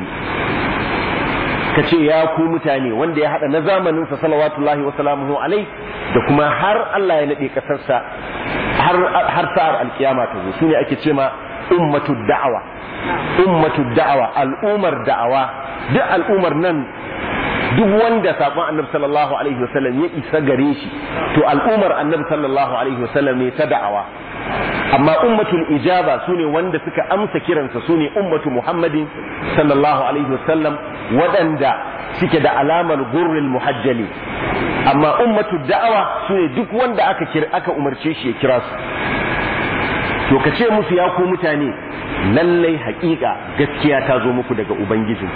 [SPEAKER 1] ka ce ya ku mutane wanda ya haɗa na zamaninsa salawatullahi wa salamuhu alai da kuma har Allah ya naɗe ƙasarsa har sa'ar alkiyama ta zo su ne ake ce ma ummatu da'awa ummatu da'awa al'umar da'awa duk al'umar nan duk wanda saƙon annabi sallallahu alaihi wasallam ya isa gare shi to al'umar annabi sallallahu alaihi wasallam ne ta da'awa amma ummatul ijaba su ne wanda suka amsa kiransa su ne ummatu muhammadin sallallahu alaihi wasallam waɗanda suke da alamar gurril muhajjali amma ummatu da'awa su ne duk wanda aka kira aka umarce shi ya kira su to ka ce musu ya ku mutane lallai haƙiƙa gaskiya ta zo muku daga ubangijin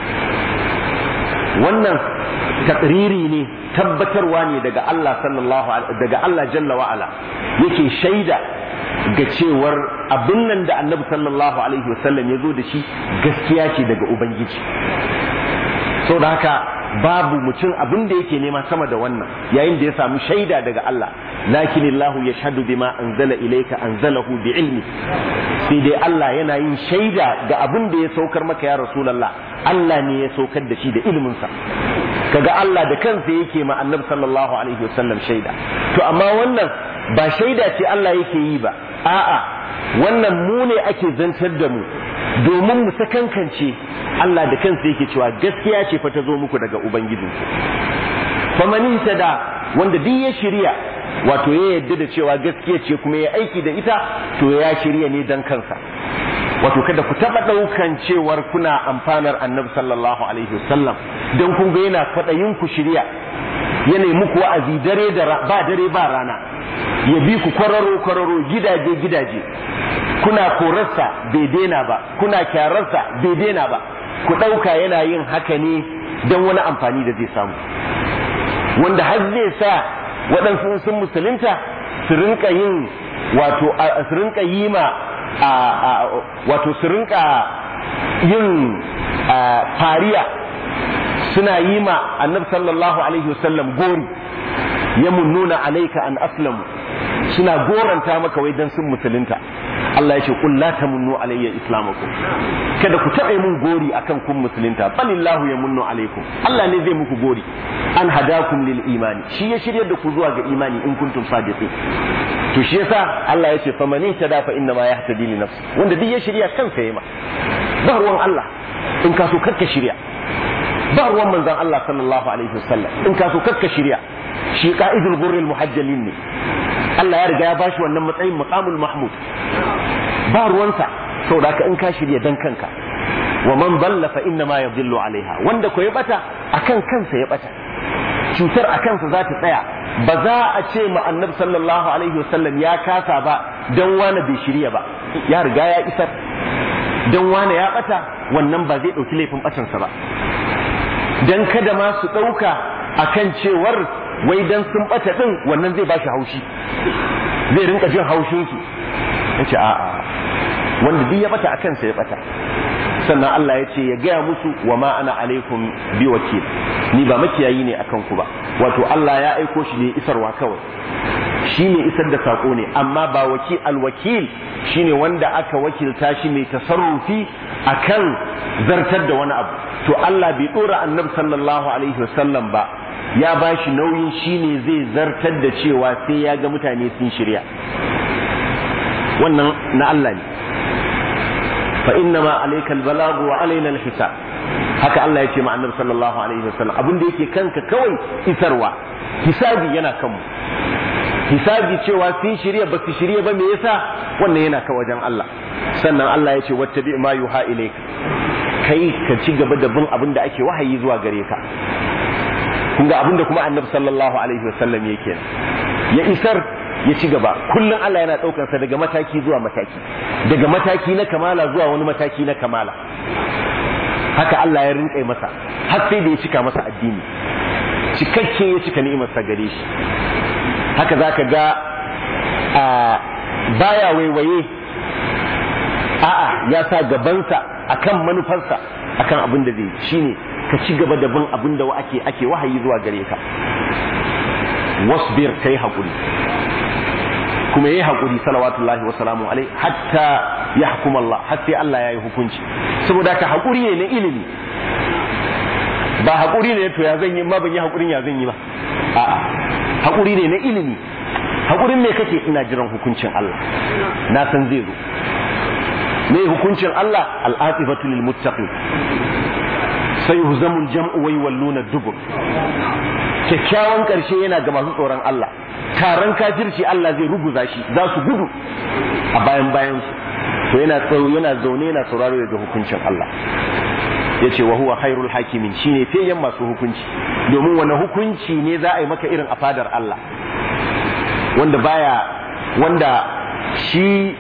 [SPEAKER 1] wannan takriri ne tabbatarwa ne daga Allah sallallahu daga Allah jalla wa ala yake shaida ga cewar abin nan da annabi sallallahu alaihi wasallam ya zo da shi gaskiya ce daga ubangiji so da haka babu mutum abin da yake nema sama da wannan yayin da ya samu shaida daga Allah lakin Allah ya shahadu bima anzala ilayka anzalahu bi ilmi sai dai Allah yana yin shaida ga abin da ya saukar maka ya rasulullah Allah ne ya saukar da shi da ilimin sa kaga Allah da kansa yake ma annabi sallallahu alaihi wasallam shaida to amma wannan ba shaida ce Allah yake yi ba a'a wannan mu ne ake zantar da mu domin mu sakankance Allah da kansa yake cewa gaskiya ce fa ta zo muku daga ubangijinku famanin da wanda duk ya shirya wato ya yadda da cewa gaskiya ce kuma ya aiki da ita to ya shirya ne dan kansa wato kada ku taba daukan cewar kuna amfanar annabi sallallahu alaihi wasallam dan kun ga yana fadayin ku shirya yana muku wa'azi dare da ba dare ba rana ya bi ku kwararo kwararo gidaje gidaje kuna korarsa bai daina ba kuna kyararsa bai daina ba ku ɗauka yana yin haka ne don wani amfani da zai samu wanda har zai sa waɗansu sun musulunta su rinka yin wato su rinka yi ma wato su rinka yin fariya suna yi ma annabi sallallahu alaihi wasallam gori ya nuna alaika an aslamu suna goranta maka wai dan sun musulunta Allah ya ce qul la tamunnu alayya islamakum kada ku taɓa mun gori akan kun musulunta balillahu yamunnu alaikum Allah ne zai muku gori an hadakum lil imani shi ya shiryar da ku zuwa ga imani in kuntum sadiqin to shi yasa Allah ya ce fa man tada fa inna ma yahtadi li nafsi wanda duk ya shirya kansa yayi ma ba ruwan Allah in ka so karka shirya ba ruwan manzon Allah sallallahu alaihi wasallam in ka so karka shirya shi ka'idul gurril muhajjalin ne Allah ya riga ya bashi wannan matsayin maqamul mahmud ba ruwansa saboda ka in ka shirya dan kanka wa man dalla fa inna ma yadhillu alaiha wanda ko ya bata akan kansa ya bata cutar a kansa za ta tsaya ba za a ce ma annabi sallallahu alaihi wasallam ya kasa ba dan wani bai shirya ba ya riga ya isar dan wani ya bata wannan ba zai dauki laifin batansa ba dan kada ma su ɗauka akan cewar wai dan sun bata din wannan zai bashi haushi zai rinka jin haushin su yace a'a wanda duk ya bata akan sa ya bata sannan Allah ya ce ya gaya musu wa ma ana alaikum bi wakil ni ba makiyayi ne akan ku ba wato Allah ya aiko shi ne isarwa kawai shi ne isar da sako ne amma ba wakil alwakil shine wanda aka wakilta shi mai tasarrufi akan zartar da wani abu to Allah bai dora annabi sallallahu alaihi wasallam ba ya ba shi nauyin shine zai zartar da cewa sai ya ga mutane sun shirya wannan na Allah ne fa inna ma alayka albalagu wa alaina alhisab haka Allah ya ce ma annabi sallallahu alaihi wasallam abin da yake kanka kawai isarwa hisabi yana kanmu hisabi cewa sun shirya ba su shirya ba me yasa wannan yana ka wajen Allah sannan Allah ya ce wattabi ma yuha ilayka kai ka ci gaba da bin abin da ake wahayi zuwa gare ka kun ga abin da kuma annabi sallallahu alaihi wasallam yake ya isar ya ci gaba kullum Allah yana ɗaukar sa daga mataki zuwa mataki daga mataki na kamala zuwa wani mataki na kamala haka Allah ya rinƙa masa har sai da ya cika masa addini cikakke ya cika ni'imar sa gare shi haka zaka ga a baya waiwaye a'a ya sa gabansa akan manufarsa akan abin da zai shine ka ci gaba da bin abin da ake ake wahayi zuwa gare ka wasbir kai hakuri kuma yayi hakuri salawatullahi wa salamu alai hatta yahkum Allah har sai Allah yayi hukunci saboda ka hakuri ne na ilimi ba hakuri ne to ya zan yi ma ban yi hakurin ya zan yi ba a'a hakuri ne na ilimi hakurin me kake ina jiran hukuncin Allah na san zai zo me hukuncin Allah al'atifatu lil muttaqin sayuhzamul jam'u wa yawalluna dubur kyakkyawan karshe yana ga masu tsoron Allah taron kafirci Allah zai ruguza shi za su gudu a bayan bayan su to yana yana zaune yana sauraro daga hukuncin Allah yace wa huwa khairul hakimin shine fiyayyen masu hukunci domin wani hukunci ne za a yi maka irin a fadar Allah wanda baya wanda shi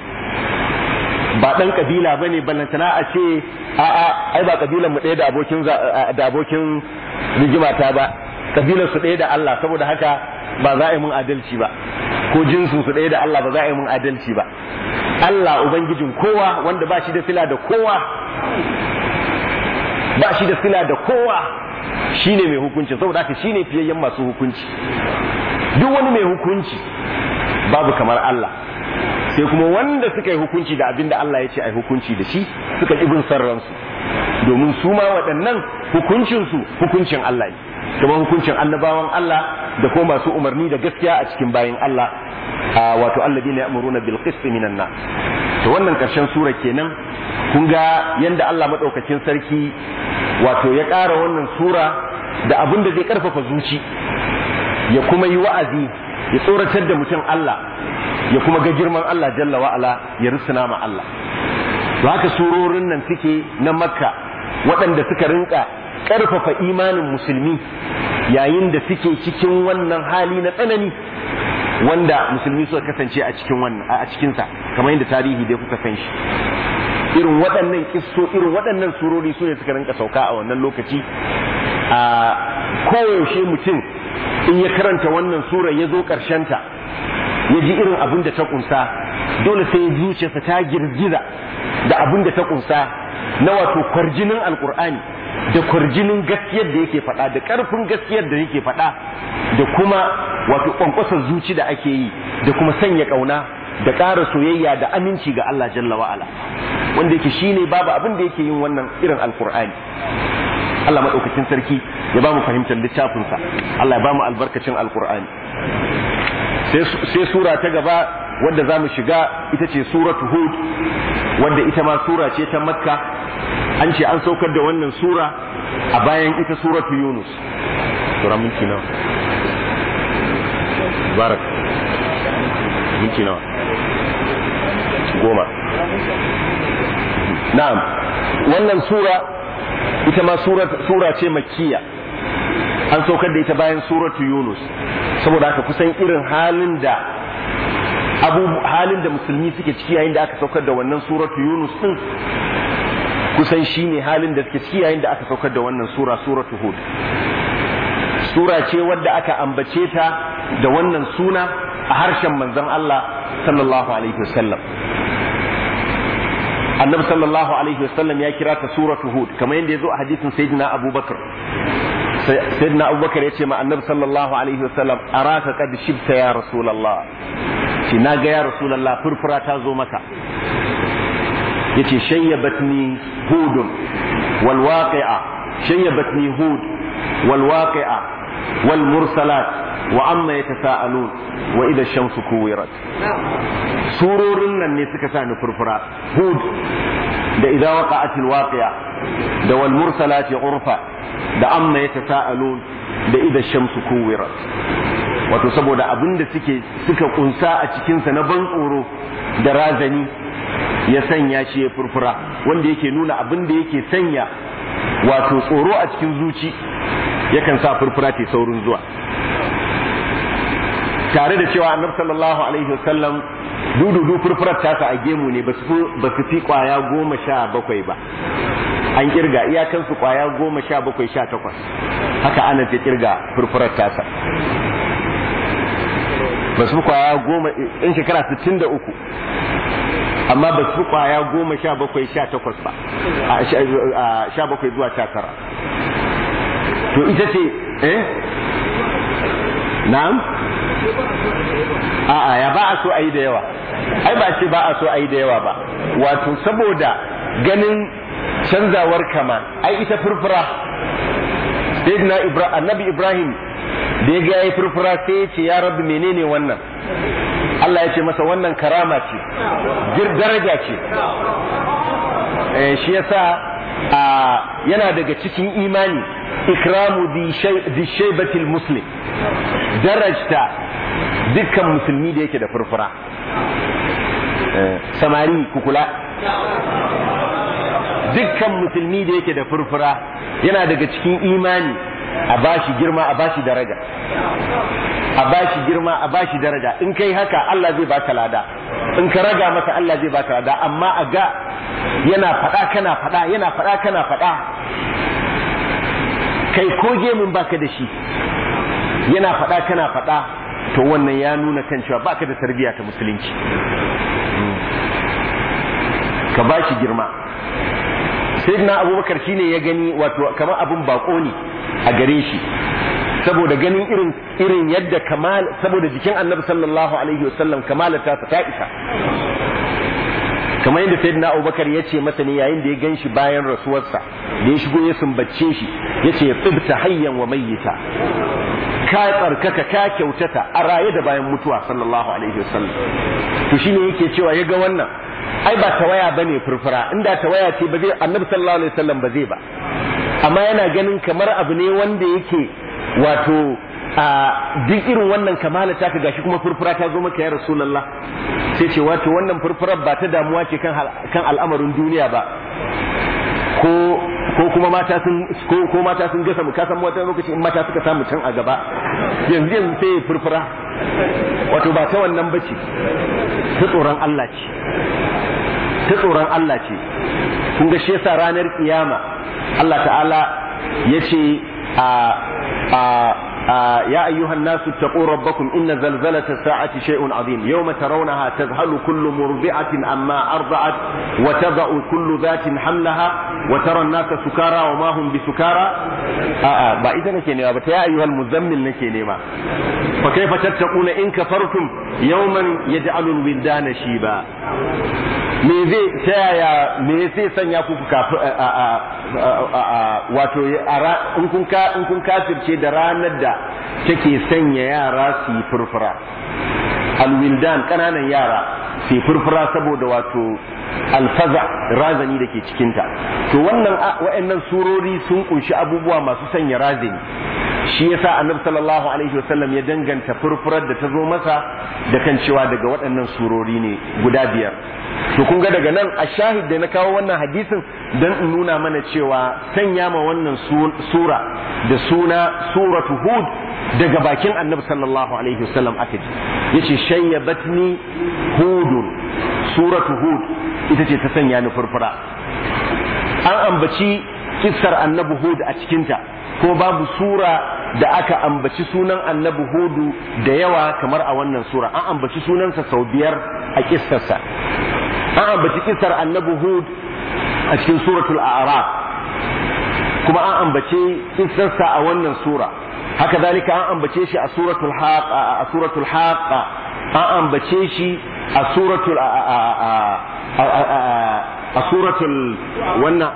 [SPEAKER 1] ba dan kabila bane ballantana a ce a a ai ba kabilan mu ɗaya da abokin da abokin rigimata ba kabilar su ɗaya da Allah saboda haka ba za a yi mun adalci ba ko jinsin su ɗaya da Allah ba za a yi mun adalci ba Allah ubangijin kowa wanda ba shi da sila da kowa ba shi da sila da kowa shine mai hukunci saboda haka shine fiyayyen masu hukunci duk wani mai hukunci babu kamar Allah sai kuma wanda suka yi hukunci da abin da Allah ya ce a hukunci da shi suka ƙi bin ransu domin su ma waɗannan hukuncinsu hukuncin Allah ne kuma hukuncin annabawan Allah da kuma masu umarni da gaskiya a cikin bayin Allah wato alladina ya'muruna bil qist minan nas to wannan karshen sura kenan kun ga yanda Allah madaukakin sarki wato ya ƙara wannan sura da abin da zai karfafa zuci ya kuma yi wa'azi ya tsoratar da mutum Allah ya kuma ga girman Allah jalla wa'ala ya rusuna ma Allah to haka surorin nan suke na makka waɗanda suka rinka ƙarfafa imanin musulmi yayin da suke cikin wannan hali na tsanani wanda musulmi suka kasance a cikin wannan a cikinsa kamar yadda tarihi dai kuka san shi irin waɗannan kisso irin waɗannan surori su ne suka rinka sauka a wannan lokaci a koyaushe mutum in ya karanta wannan sura ya zo ta ya ji irin abin da ta kunsa dole sai ya zuciyarsa ta girgiza da abin da ta kunsa na wato kwarjinin alkur'ani da kwarjinin gaskiyar da yake faɗa da ƙarfin gaskiyar da yake faɗa da kuma wato ƙwanƙwasar zuci da ake yi da kuma sanya ƙauna da ƙara soyayya da aminci ga Allah jalla wa'ala wanda yake shine babu abin da yake yin wannan irin alkur'ani Allah maɗaukakin sarki ya ba mu fahimtar littafinsa Allah ya ba mu albarkacin alkur'ani sai sura ta gaba wadda za mu shiga ita ce suratu hud wadda ita ma sura ce ta makka an ce an saukar da wannan sura a bayan ita suratu yunus sura minti nawa barak minti nawa goma na'am wannan sura ita ma sura ce makkiya an saukar da ita bayan suratu yunus saboda haka kusan irin halin da abu halin da musulmi suke ciki yayin da aka saukar da wannan suratu yunus din kusan shine halin da suke ciki yayin da aka saukar da wannan sura suratu hud sura ce wadda aka ambace ta da wannan suna a harshen manzon Allah sallallahu alaihi wasallam annabi sallallahu alaihi wasallam ya kira ta suratu hud kamar yadda ya zo a hadisin sayyidina abubakar sayyidina abubakar ya ce ma annabi sallallahu alaihi wasallam araka qad shibta ya rasulullah shi na ga ya rasulullah furfura ta zo maka yace shayyabatni hudun wal waqi'a shayyabatni hud wal waqi'a wal mursalat wa amma yatasaalun wa idha ash-shamsu kuwirat surorin nan ne suka sa ni furfura hud da idza waqa'atil waqi'a da wal mursalati urfa da amma yatasaalun da idza ash-shamsu kuwirat wato saboda abin da suke suka kunsa a cikin sa na ban tsoro da razani ya sanya shi ya furfura wanda yake nuna abin da yake sanya wato tsoro a cikin zuci yakan sa furfura ta saurin zuwa tare da cewa annabi sallallahu alaihi wasallam dududu furfurar tasa a gemu ne ba su fi kwaya goma sha bakwai ba an kirga iyakansu kwaya goma sha bakwai sha takwas haka ana ta kirga furfurar tasa ba su kwaya goma in shekara sittin da uku amma ba su kwaya goma sha bakwai sha takwas ba a sha bakwai zuwa sha tara to ita ce eh na'am a'a ya ba a so a yi da yawa ai ba ce ba a so a yi da yawa ba wato saboda ganin canzawar kama ai ita furfura sayyidina ibrahim annabi ibrahim da ya ga yayi furfura sai ya ce ya rabbi menene wannan Allah ya ce masa wannan karama ce gir daraja ce shi yasa yana daga cikin imani ikramu di shaibatil muslim darajta dukkan musulmi da yake da furfura samari kukula dukkan musulmi da yake da furfura yana daga cikin imani a bashi girma a bashi daraja a bashi girma a bashi daraja in kai haka Allah zai baka lada in ka raga masa Allah zai baka lada amma a ga yana faɗa kana faɗa yana faɗa kana faɗa kai ko gemin baka da shi yana faɗa kana faɗa to wannan ya nuna kan cewa baka da tarbiyya ta musulunci ka ba shi girma sayyidina abubakar shine ya gani wato kamar abin bako ne a gare shi saboda ganin irin irin yadda kamal saboda jikin annabi sallallahu alaihi wasallam kamalata ta isa kamar yadda sayyidina abubakar ya ce masa ne yayin da ya gan shi bayan rasuwarsa da ya shigo ya sumbace shi ya ce tsibta hayyan wa mayyita ka tsarkaka ka kyautata a raye da bayan mutuwa sallallahu alaihi wasallam to shine yake cewa ya ga wannan ai ba tawaya bane furfura inda tawaya ce ba zai annabi sallallahu alaihi wasallam ba zai ba amma yana ganin kamar abu ne wanda yake wato a duk irin wannan kamala ta ka gashi kuma furfura ta zo maka ya rasulullah sai ce wato wannan furfurar ba ta damuwa ce kan kan al'amarin duniya ba ko ko kuma mata sun ko ko mata sun gasa mu kasan wata lokaci in mata suka samu can a gaba yanzu yanzu sai furfura wato ba ta wannan bace ta tsoron Allah ce ta tsoron Allah ce kun ga shi yasa ranar kiyama Allah ta'ala yace a a يا أيها الناس اتقوا ربكم إن زلزلة الساعة شيء عظيم يوم ترونها تذهل كل مرضعة أما أرضعت وتضع كل ذات حملها وترى الناس سكارى وما هم بسكارى آآ آه با إذا نكيني يا أيها المزمل نكيني ما فكيف تتقون إن كفرتم يوما يجعل الولدان شيبا me zai ta yaya me zai sanya ku wato in kun in kun kafirce da ranar da take sanya yara su yi furfura alwildan kananan yara su yi furfura saboda wato alfaza razani da ke cikinta to wannan wa'annan surori sun kunshi abubuwa masu sanya razani shi yasa annabi sallallahu alaihi wasallam ya danganta furfurar da ta zo masa da kan cewa daga waɗannan surori ne guda biyar to kun ga daga nan a shahid da na kawo wannan hadisin don in nuna mana cewa sanya ma wannan sura da suna suratu hud daga bakin annabi sallallahu alaihi wasallam aka ji yace shayyabatni hudun suratu hud ita ce ta sanya ni furfura an ambaci kissar annabi hud a cikinta ko babu sura da aka ambaci sunan annabi hudu da yawa kamar a wannan sura an ambaci sunansa sau biyar a kissarsa an ambaci kissar annabi hud a cikin suratul a'raf kuma an ambace kissarsa a wannan sura haka zalika an ambace shi a suratul haqa a suratul haqa an ambace shi a suratul a suratul wannan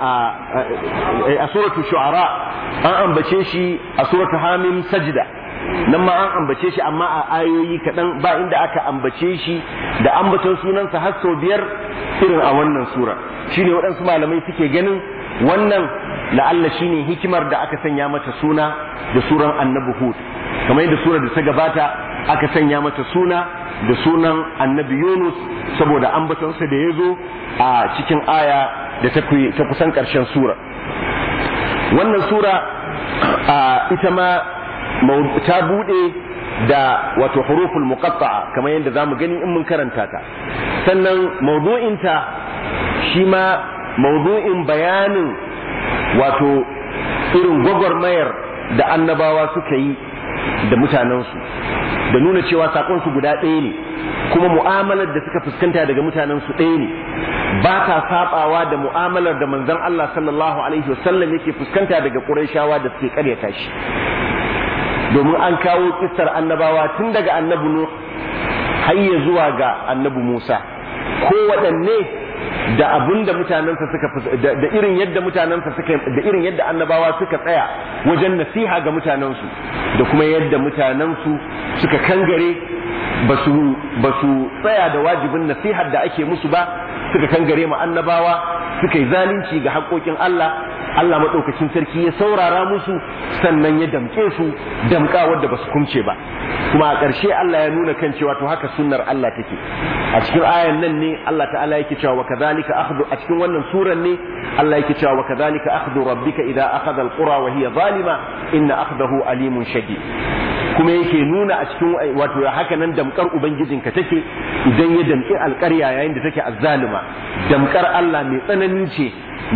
[SPEAKER 1] a suratul shu'ara an ambace shi a suratul hamim sajda nan ma an ambace shi amma a ayoyi kaɗan ba inda aka ambace shi da ambaton sunansa har sau biyar irin a wannan sura shine waɗansu malamai suke ganin wannan la'alla shine hikimar da aka sanya mata suna da suran annabi hud kamar yadda surar da ta gabata aka sanya mata suna da sunan annabi yunus saboda ambatonsa da ya zo a cikin aya da ta kusan ƙarshen sura wannan sura ita ma ta buɗe da wato huruful muqatta'a kamar yadda za mu gani in mun karanta ta sannan maudu'inta shi ma maudu'in bayanin wato irin gwagwarmayar da annabawa suka yi da mutanensu da nuna cewa sakonsu guda ɗaya ne kuma mu'amalar da suka fuskanta daga mutanensu ɗaya ne ba ta sabawa da mu'amalar da manzon Allah sallallahu alaihi wasallam yake fuskanta daga Qurayshawa da suke karyata shi domin an kawo kissar annabawa tun daga annabi Nuh har ya zuwa ga annabi Musa ko waɗanne da abin da mutanensa suka da irin yadda mutanensa suka da irin yadda annabawa suka tsaya wajen nasiha ga mutanensu da kuma yadda mutanensu suka kangare ba su tsaya da wajibin nasihar da ake musu ba suka kangare ma annabawa suka yi zalunci ga haƙoƙin Allah Allah maɗaukacin sarki ya saurara musu sannan ya damƙe su damƙa wadda ba su kumce ba kuma a ƙarshe Allah ya nuna kan cewa to haka sunnar Allah take a cikin ayan nan ne Allah ta'ala yake cewa wa kadhalika akhdhu a cikin wannan suran ne Allah yake cewa wa kadhalika akhdhu rabbika idza akhadha alqura wa hiya zalima inna akhdahu alimun shadid kuma yake nuna a cikin wato haka nan damkar ubangijinka take idan ya damƙi alƙarya yayin da take azzalima damkar Allah mai tsanani ce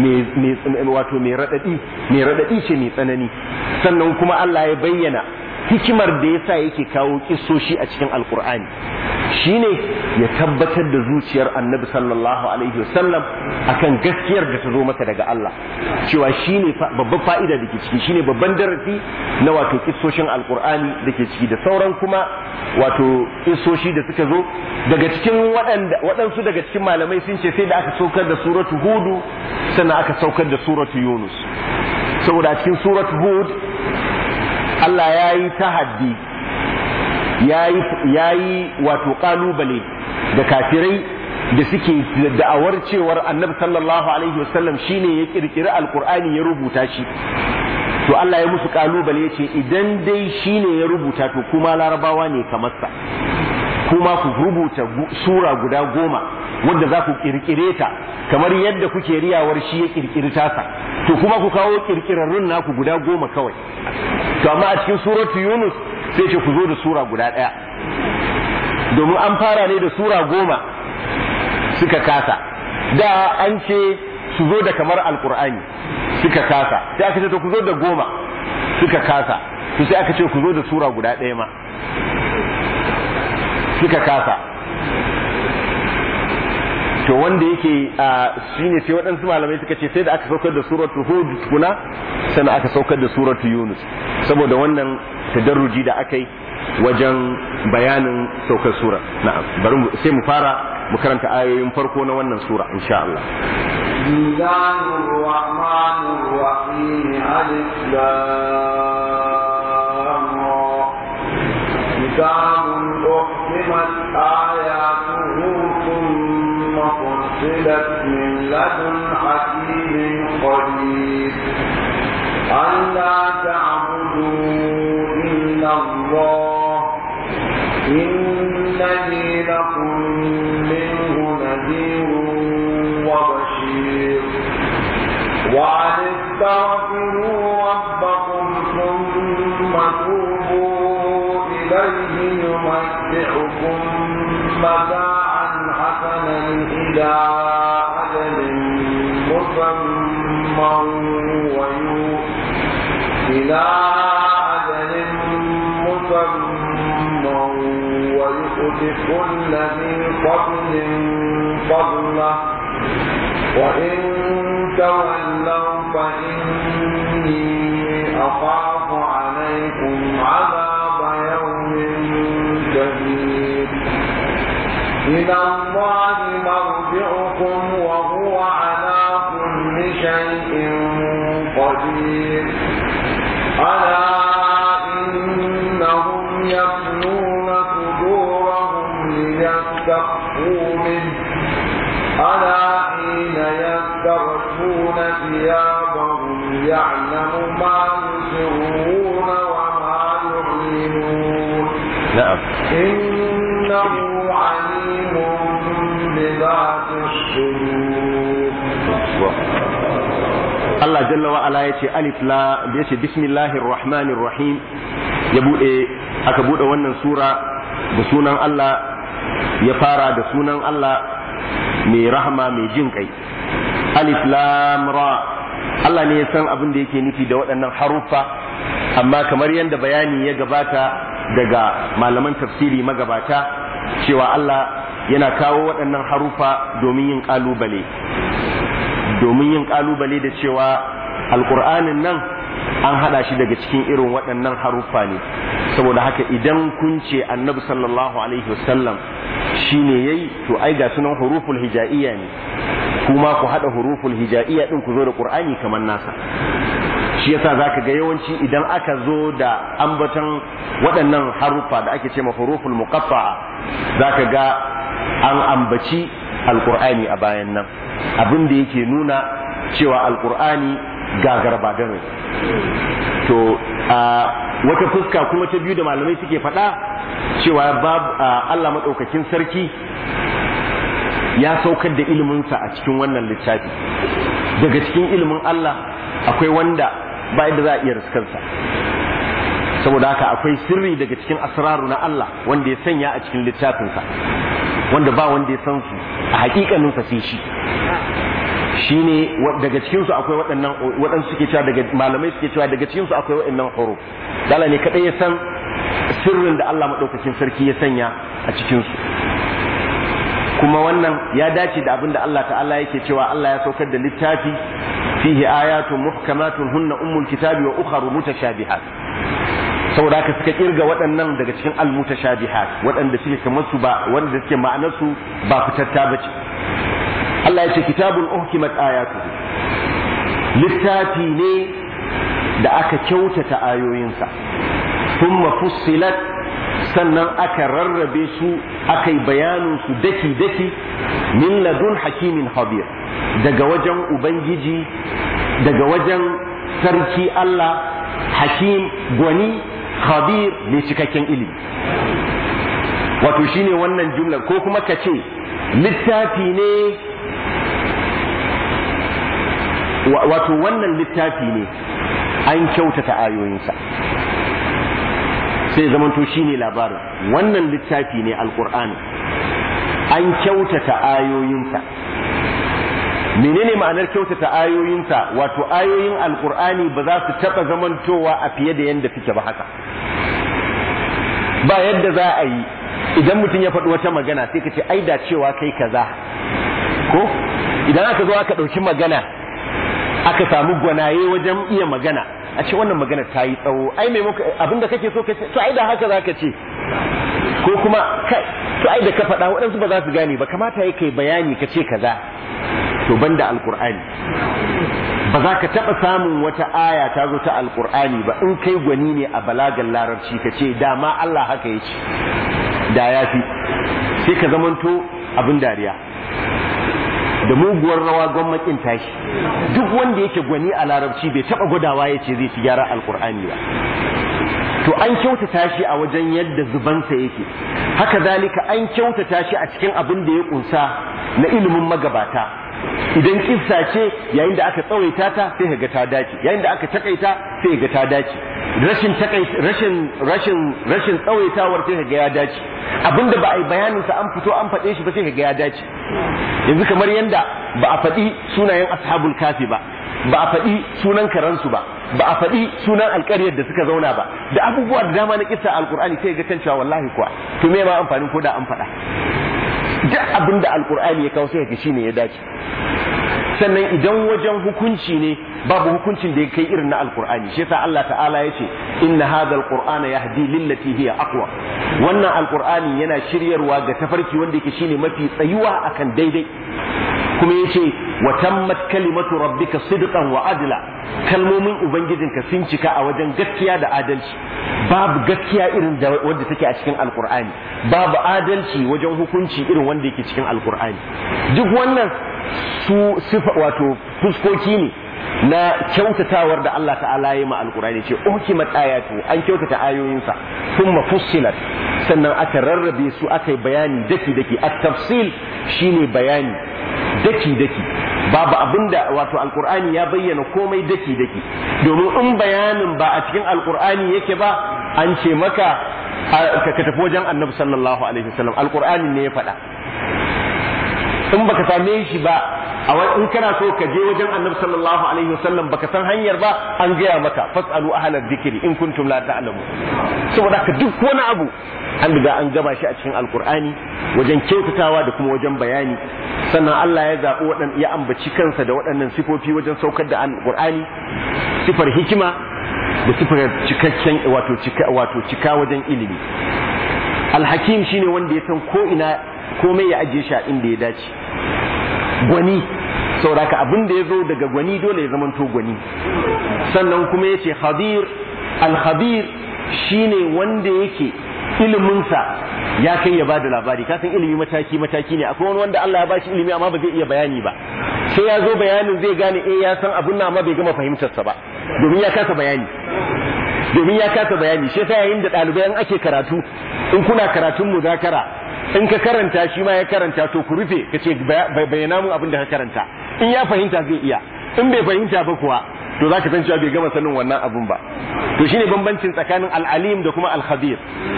[SPEAKER 1] wato mai raɗaɗi mai raɗaɗi ce mai tsanani sannan kuma Allah ya bayyana hikimar da yasa yake kawo kissoshi a cikin alkur'ani shine ya tabbatar da zuciyar annabi sallallahu alaihi wasallam akan gaskiyar da ta zo masa daga Allah cewa shine babban fa'ida da ke ciki shine babban darasi na wato kissoshin alkur'ani da ke ciki da sauran kuma wato kissoshi da suka zo daga cikin waɗansu daga cikin malamai sun ce sai da aka saukar da suratu hudu sannan aka saukar da suratu yunus saboda cikin suratu hud Allah ya yi tahaddi ya yi wato kalubale da kafirai da suke da'awar cewar annabi sallallahu alaihi wasallam shine ya kirkiri alkur'ani ya rubuta shi to Allah ya musu kalubale ya ce idan dai shine ya rubuta to kuma larabawa ne kamar sa kuma ku rubuta sura guda goma wanda za ku kirkire ta kamar yadda kuke riyawar shi ya kirkiri tasa to kuma ku kawo kirkirarrun naku guda goma kawai to amma a cikin suratu yunus sai ce ku zo da sura guda ɗaya domin an fara ne da sura goma suka kasa da an ce su zo da kamar alkur'ani suka kasa sai aka ce to ku zo da goma suka kasa to sai aka ce ku zo da sura guda ɗaya ma suka kasa to wanda yake shi ne sai waɗansu malamai suka ce sai da aka saukar da suratu hud tukuna sannan aka saukar da suratu yunus saboda wannan tadarruji da aka yi wajen bayanin saukar sura na'am bari sai mu fara mu karanta ayoyin farko na wannan sura insha Allah
[SPEAKER 2] الله الرحمن الرحيم ألف كتاب أحكمت آياته ثم فصلت من لدن حكيم خبير ألا تعبدوا إلا الله إنني لكم منه نذير وبشير وأن استغفروا ربكم ثم توبوا إليه يمتعكم متاعا حسنا إلى أجل مسمى إلى أجل مسمى ويؤت كل ذي فضل فضله وإن تولوا فإني أخاف عليكم عذاب يوم شديد إلى الله مرجعكم وهو على كل شيء قدير ألا إنهم يفنون صدورهم ليستخفوا منه ألا حين يستغشون ثيابهم يعلم ما يسرون وما يعلنون
[SPEAKER 1] na'am
[SPEAKER 2] إنه عليم بذات الصدور
[SPEAKER 1] Allah jalla wa ala yace alif la yace bismillahir rahmanir rahim ya bude aka bude wannan sura da sunan Allah ya fara da sunan Allah mai rahama mai jin kai alif lam ra Allah ne ya san abin da yake nufi da waɗannan haruffa amma kamar yadda bayani ya gabata daga malaman tafsiri magabata cewa Allah yana kawo waɗannan haruffa domin yin ƙalubale domin yin kalubale da cewa alkur'anin nan an hada shi daga cikin irin waɗannan haruffa ne saboda haka idan kun ce annabi sallallahu alaihi wasallam shine yayi to ai ga sunan huruful hija'iyya ne kuma ku hada huruful hija'iyya din ku zo da qur'ani kamar nasa shi yasa zaka ga yawanci idan aka zo da ambaton waɗannan haruffa da ake ce ma huruful muqatta'a zaka ga an ambaci alqur'ani a bayan nan abin da yake nuna cewa alkur'ani gagar badare to a wata fuska kuma ta biyu da malamai suke faɗa cewa Allah maɗaukakin sarki ya saukar da iliminsa a cikin wannan littafi daga cikin ilimin Allah akwai wanda ba yadda za a iya riskarsa saboda haka akwai sirri daga cikin asraru na Allah wanda ya sanya a cikin littafinsa wanda ba wanda ya san su a hakikanin sa sai shi shine daga cikin su akwai waɗannan waɗansu suke cewa daga malamai suke cewa daga cikin su akwai waɗannan huruf dala ne kadai ya san sirrin da Allah madaukakin sarki ya sanya a cikin su kuma wannan ya dace da abin da Allah ta'ala yake cewa Allah ya saukar da littafi fihi ayatun muhkamatun hunna ummul kitabi wa ukharu mutashabihat saboda haka suka kirga waɗannan daga cikin almutashabihat waɗanda suke kamar su ba wanda suke ma'anar su ba fitatta bace Allah ya ce kitabun uhkimat ayatuhu littafi ne da aka kyautata ayoyinsa thumma fussilat sannan aka rarrabe su aka yi bayanin su daki daki min ladun hakimin habir daga wajen ubangiji daga wajen sarki Allah hakim gwani khabir mai cikakken ilimi wato shine wannan jumlar ko kuma ka ce littafi ne wato wannan littafi ne an kyautata ayoyinsa sai zamanto shine labarin wannan littafi ne alkur'ani an kyautata ayoyinsa menene ma'anar kyautata ayoyinsa wato ayoyin alkur'ani ba za su taɓa zamantowa a fiye da yadda suke ba haka ba yadda za a yi idan mutum ya faɗi wata magana sai ka ce ai da cewa kai kaza ko idan aka zo aka ɗauki magana aka samu gwanaye wajen iya magana a ce wannan magana ta yi tsawo ai mai abinda kake so ka ce to ai da haka za ka ce ko kuma kai to ai da ka faɗa waɗansu ba za su gane ba kamata ya kai bayani ka ce kaza to banda alkur'ani ba za ka taɓa samun wata aya ta zo ta alkur'ani ba in kai gwani ne a balagan larabci ka ce dama Allah haka ya ce da ya fi sai ka zamanto abin dariya da muguwar rawa gwamnatin tashi duk wanda yake gwani a larabci bai taɓa gwadawa ya ce zai ci gyara alkur'ani ba to an kyautata shi a wajen yadda zubansa yake haka zalika an kyautata shi a cikin abin da ya kunsa na ilimin magabata idan kissa ce yayin da aka tsawaita ta sai ga ta dace yayin da aka takaita sai ga ta dace rashin rashin rashin rashin tsawaitawar sai ga ya dace abinda ba a yi bayanin sa an fito an faɗe shi ba sai ga ya dace yanzu kamar yanda ba a faɗi sunayen ashabul kafi ba ba a faɗi sunan karansu ba ba a faɗi sunan alƙaryar da suka zauna ba da abubuwa da dama na kissa alƙur'ani sai ga kan cewa wallahi kuwa to me ma amfanin ko da an faɗa duk abin da alƙur'ani ya kawo sai ga shine ya dace sannan idan wajen hukunci ne babu hukuncin da ya kai irin na alkur'ani shi yasa Allah ta'ala yace inna hadha alqur'ana yahdi lillati hiya aqwa wannan alkur'ani yana shiryarwa ga tafarki wanda yake shine mafi tsayuwa akan daidai kuma yace wa tammat kalimatu rabbika sidqan wa adla kalmomin ubangijinka sun cika a wajen gaskiya da adalci babu gaskiya irin da wanda take a cikin alkur'ani babu adalci wajen hukunci irin wanda yake cikin alkur'ani duk wannan su sifa wato fuskoki ne na kyautatawar da Allah ta'ala ya ma alkurani ce ukimat ayatu an kyautata ayoyinsa thumma fussilat sannan aka rarrabe su aka yi bayani daki daki at-tafsil shine bayani daki daki babu abinda wato alkur'ani ya bayyana komai daki daki domin in bayanin ba a cikin alkur'ani yake ba an ce maka ka tafi wajen annabi sallallahu alaihi wasallam alkur'ani ne ya faɗa in baka same shi ba a in kana so ka je wajen annabi sallallahu alaihi wasallam baka san hanyar ba an gaya maka fasalu ahlal dhikri in kuntum la ta'lamu saboda ka duk wani abu an riga an gama shi a cikin alqur'ani wajen kyautatawa da kuma wajen bayani sannan Allah ya zaɓi waɗan ya ambaci kansa da waɗannan sifofi wajen saukar da alqur'ani sifar hikima da sifar cikakken wato cika wato cika wajen ilimi alhakim shine wanda ya san ko ina komai ya ajiye shi a inda ya dace gwani sauraka abin da ya zo daga gwani dole ya zamanto gwani sannan kuma ya ce khabir al-khabir shine wanda yake iliminsa ya kai ya bada labari ka san ilimi mataki mataki ne akwai wani wanda Allah ya bashi ilimi amma ba zai iya bayani ba sai ya zo bayanin zai gane eh ya san abun nan amma bai gama fahimtarsa ba domin ya kasa bayani domin ya kasa bayani shi yasa yayin da ɗalibai an ake karatu in kuna karatun muzakara in ka karanta shi ma ya karanta to ku rufe ka ce bayyana mun abin da ka karanta in ya fahimta zai iya in bai fahimta ba kuwa to za ka san cewa bai gama sanin wannan abun ba to shine bambancin tsakanin al'alim da kuma al-khabir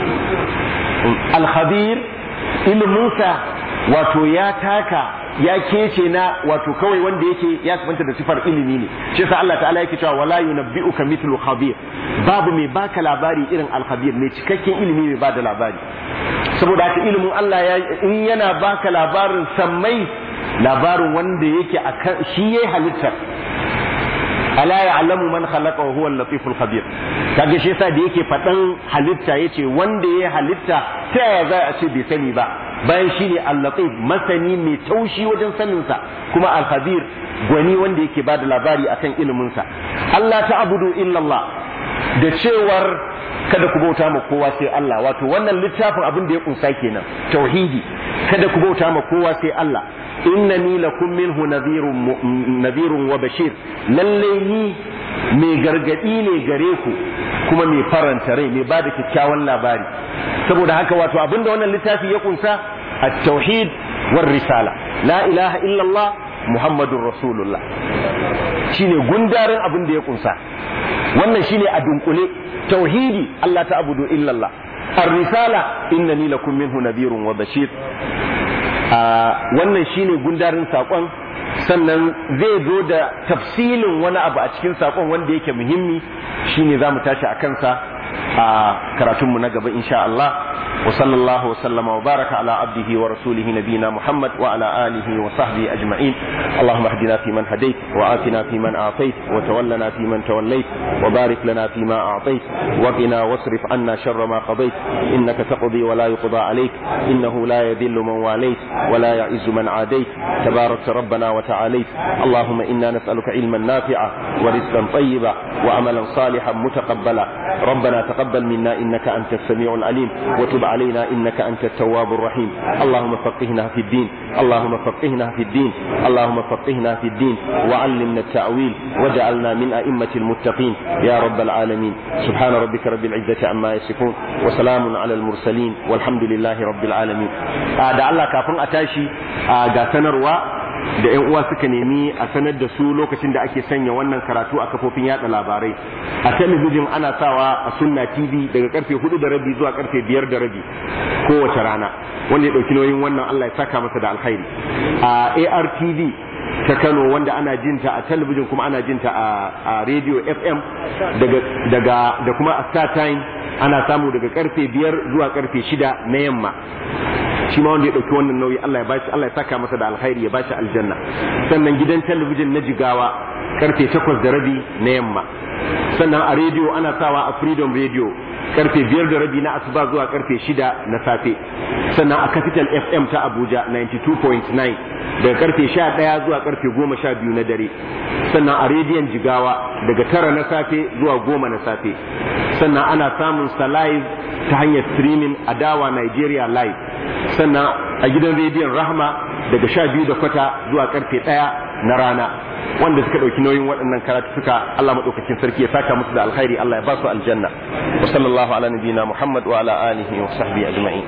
[SPEAKER 1] al-khabir iliminsa wato ya taka ya kece na wato kawai wanda yake ya sabanta da sifar ilimi ne shi yasa Allah ta'ala yake cewa wala yunabbi'uka mithlu khabir babu mai baka labari irin al-khabir mai cikakken ilimi mai bada labari saboda haka ilimin Allah ya in yana baka labarin sammai labarin wanda yake akan shi yayi halittar ala ya'lamu man khalaqa wa huwa al-latiful khabir kaga shi yasa da yake fadan halitta yace wanda yayi halitta ta yaya za a ce bai sani ba bayan shine al-latif masani mai taushi wajen sanin sa kuma al-khabir gwani wanda yake bada labari akan ilimin sa Allah ta'budu illa Allah da cewar kada ku bauta ma kowa sai Allah wato wannan littafin abin da ya kunsa kenan tauhidi kada ku bauta ma kowa sai Allah innani lakum minhu nadhirun nadhirun wa bashir lalle ni mai gargadi ne gare ku kuma mai faranta rai mai bada kyakkyawan labari saboda haka wato abin da wannan littafi ya kunsa at-tauhid war risala la ilaha illallah muhammadur rasulullah shine gundarin abin da ya kunsa wannan shine a dunkule tauhidi Allah ta abudu illallah ar-risala innani lakum minhu nadhirun wa bashir wannan shine gundarin sakon sannan zai zo da tafsilin wani abu a cikin sakon wanda yake muhimmi shine zamu tashi a kansa a karatunmu na gaba insha Allah وصلى الله وسلم وبارك على عبده ورسوله نبينا محمد وعلى آله وصحبه أجمعين اللهم اهدنا فيمن هديت وآتنا فيمن أعطيت وتولنا فيمن توليت وبارك لنا فيما أعطيت وقنا واصرف عنا شر ما قضيت إنك تقضي ولا يقضى عليك إنه لا يذل من واليت ولا يعز من عاديت تبارك ربنا وتعاليت اللهم إنا نسألك علما نافعا ورزقا طيبا وعملا صالحا متقبلا ربنا تقبل منا إنك أنت السميع العليم وتب علينا إنك أنت التواب الرحيم اللهم فقهنا في الدين اللهم فقهنا في الدين اللهم فقهنا في الدين وعلمنا التأويل وجعلنا من أئمة المتقين يا رب العالمين سبحان ربك رب العزة عما يصفون وسلام على المرسلين والحمد لله رب العالمين da Allah kafin a tashi ga sanarwa da yan uwa suka nemi a sanar da su lokacin da ake sanya wannan karatu a kafofin yada labarai a talabijin ana sawa a sunna tv daga karfe hudu da rabi zuwa karfe biyar da rabi kowace rana wanda ya dauki nauyin wannan allah ya saka masa da alkhairi a artv ta Kano wanda ana jinta a talabijin kuma ana jinta a radio FM daga daga da kuma a Star Time ana samu daga karfe biyar zuwa karfe shida na yamma shi ma wanda ya ɗauki wannan nauyi Allah ya bashi Allah ya saka masa da alkhairi ya bashi aljanna sannan gidan talabijin na jigawa karfe takwas da rabi na yamma sannan a rediyo ana sawa a freedom radio karfe biyar da rabi na asuba zuwa karfe shida na safe sannan a capital fm ta abuja 92.9 daga karfe sha ɗaya zuwa karfe goma sha biyu na dare sannan a rediyon jigawa daga tara na safe zuwa goma na safe sannan ana samun sa live ta hanyar streaming a dawa nigeria live sannan a gidan rediyon rahma daga sha biyu da kwata zuwa karfe ɗaya na rana wanda suka ɗauki nauyin waɗannan karatu suka Allah maɗaukakin sarki ya saka musu da alkhairi Allah ya ba su aljanna wa sallallahu ala nabiyina Muhammad wa ala alihi wa sahbihi ajma'in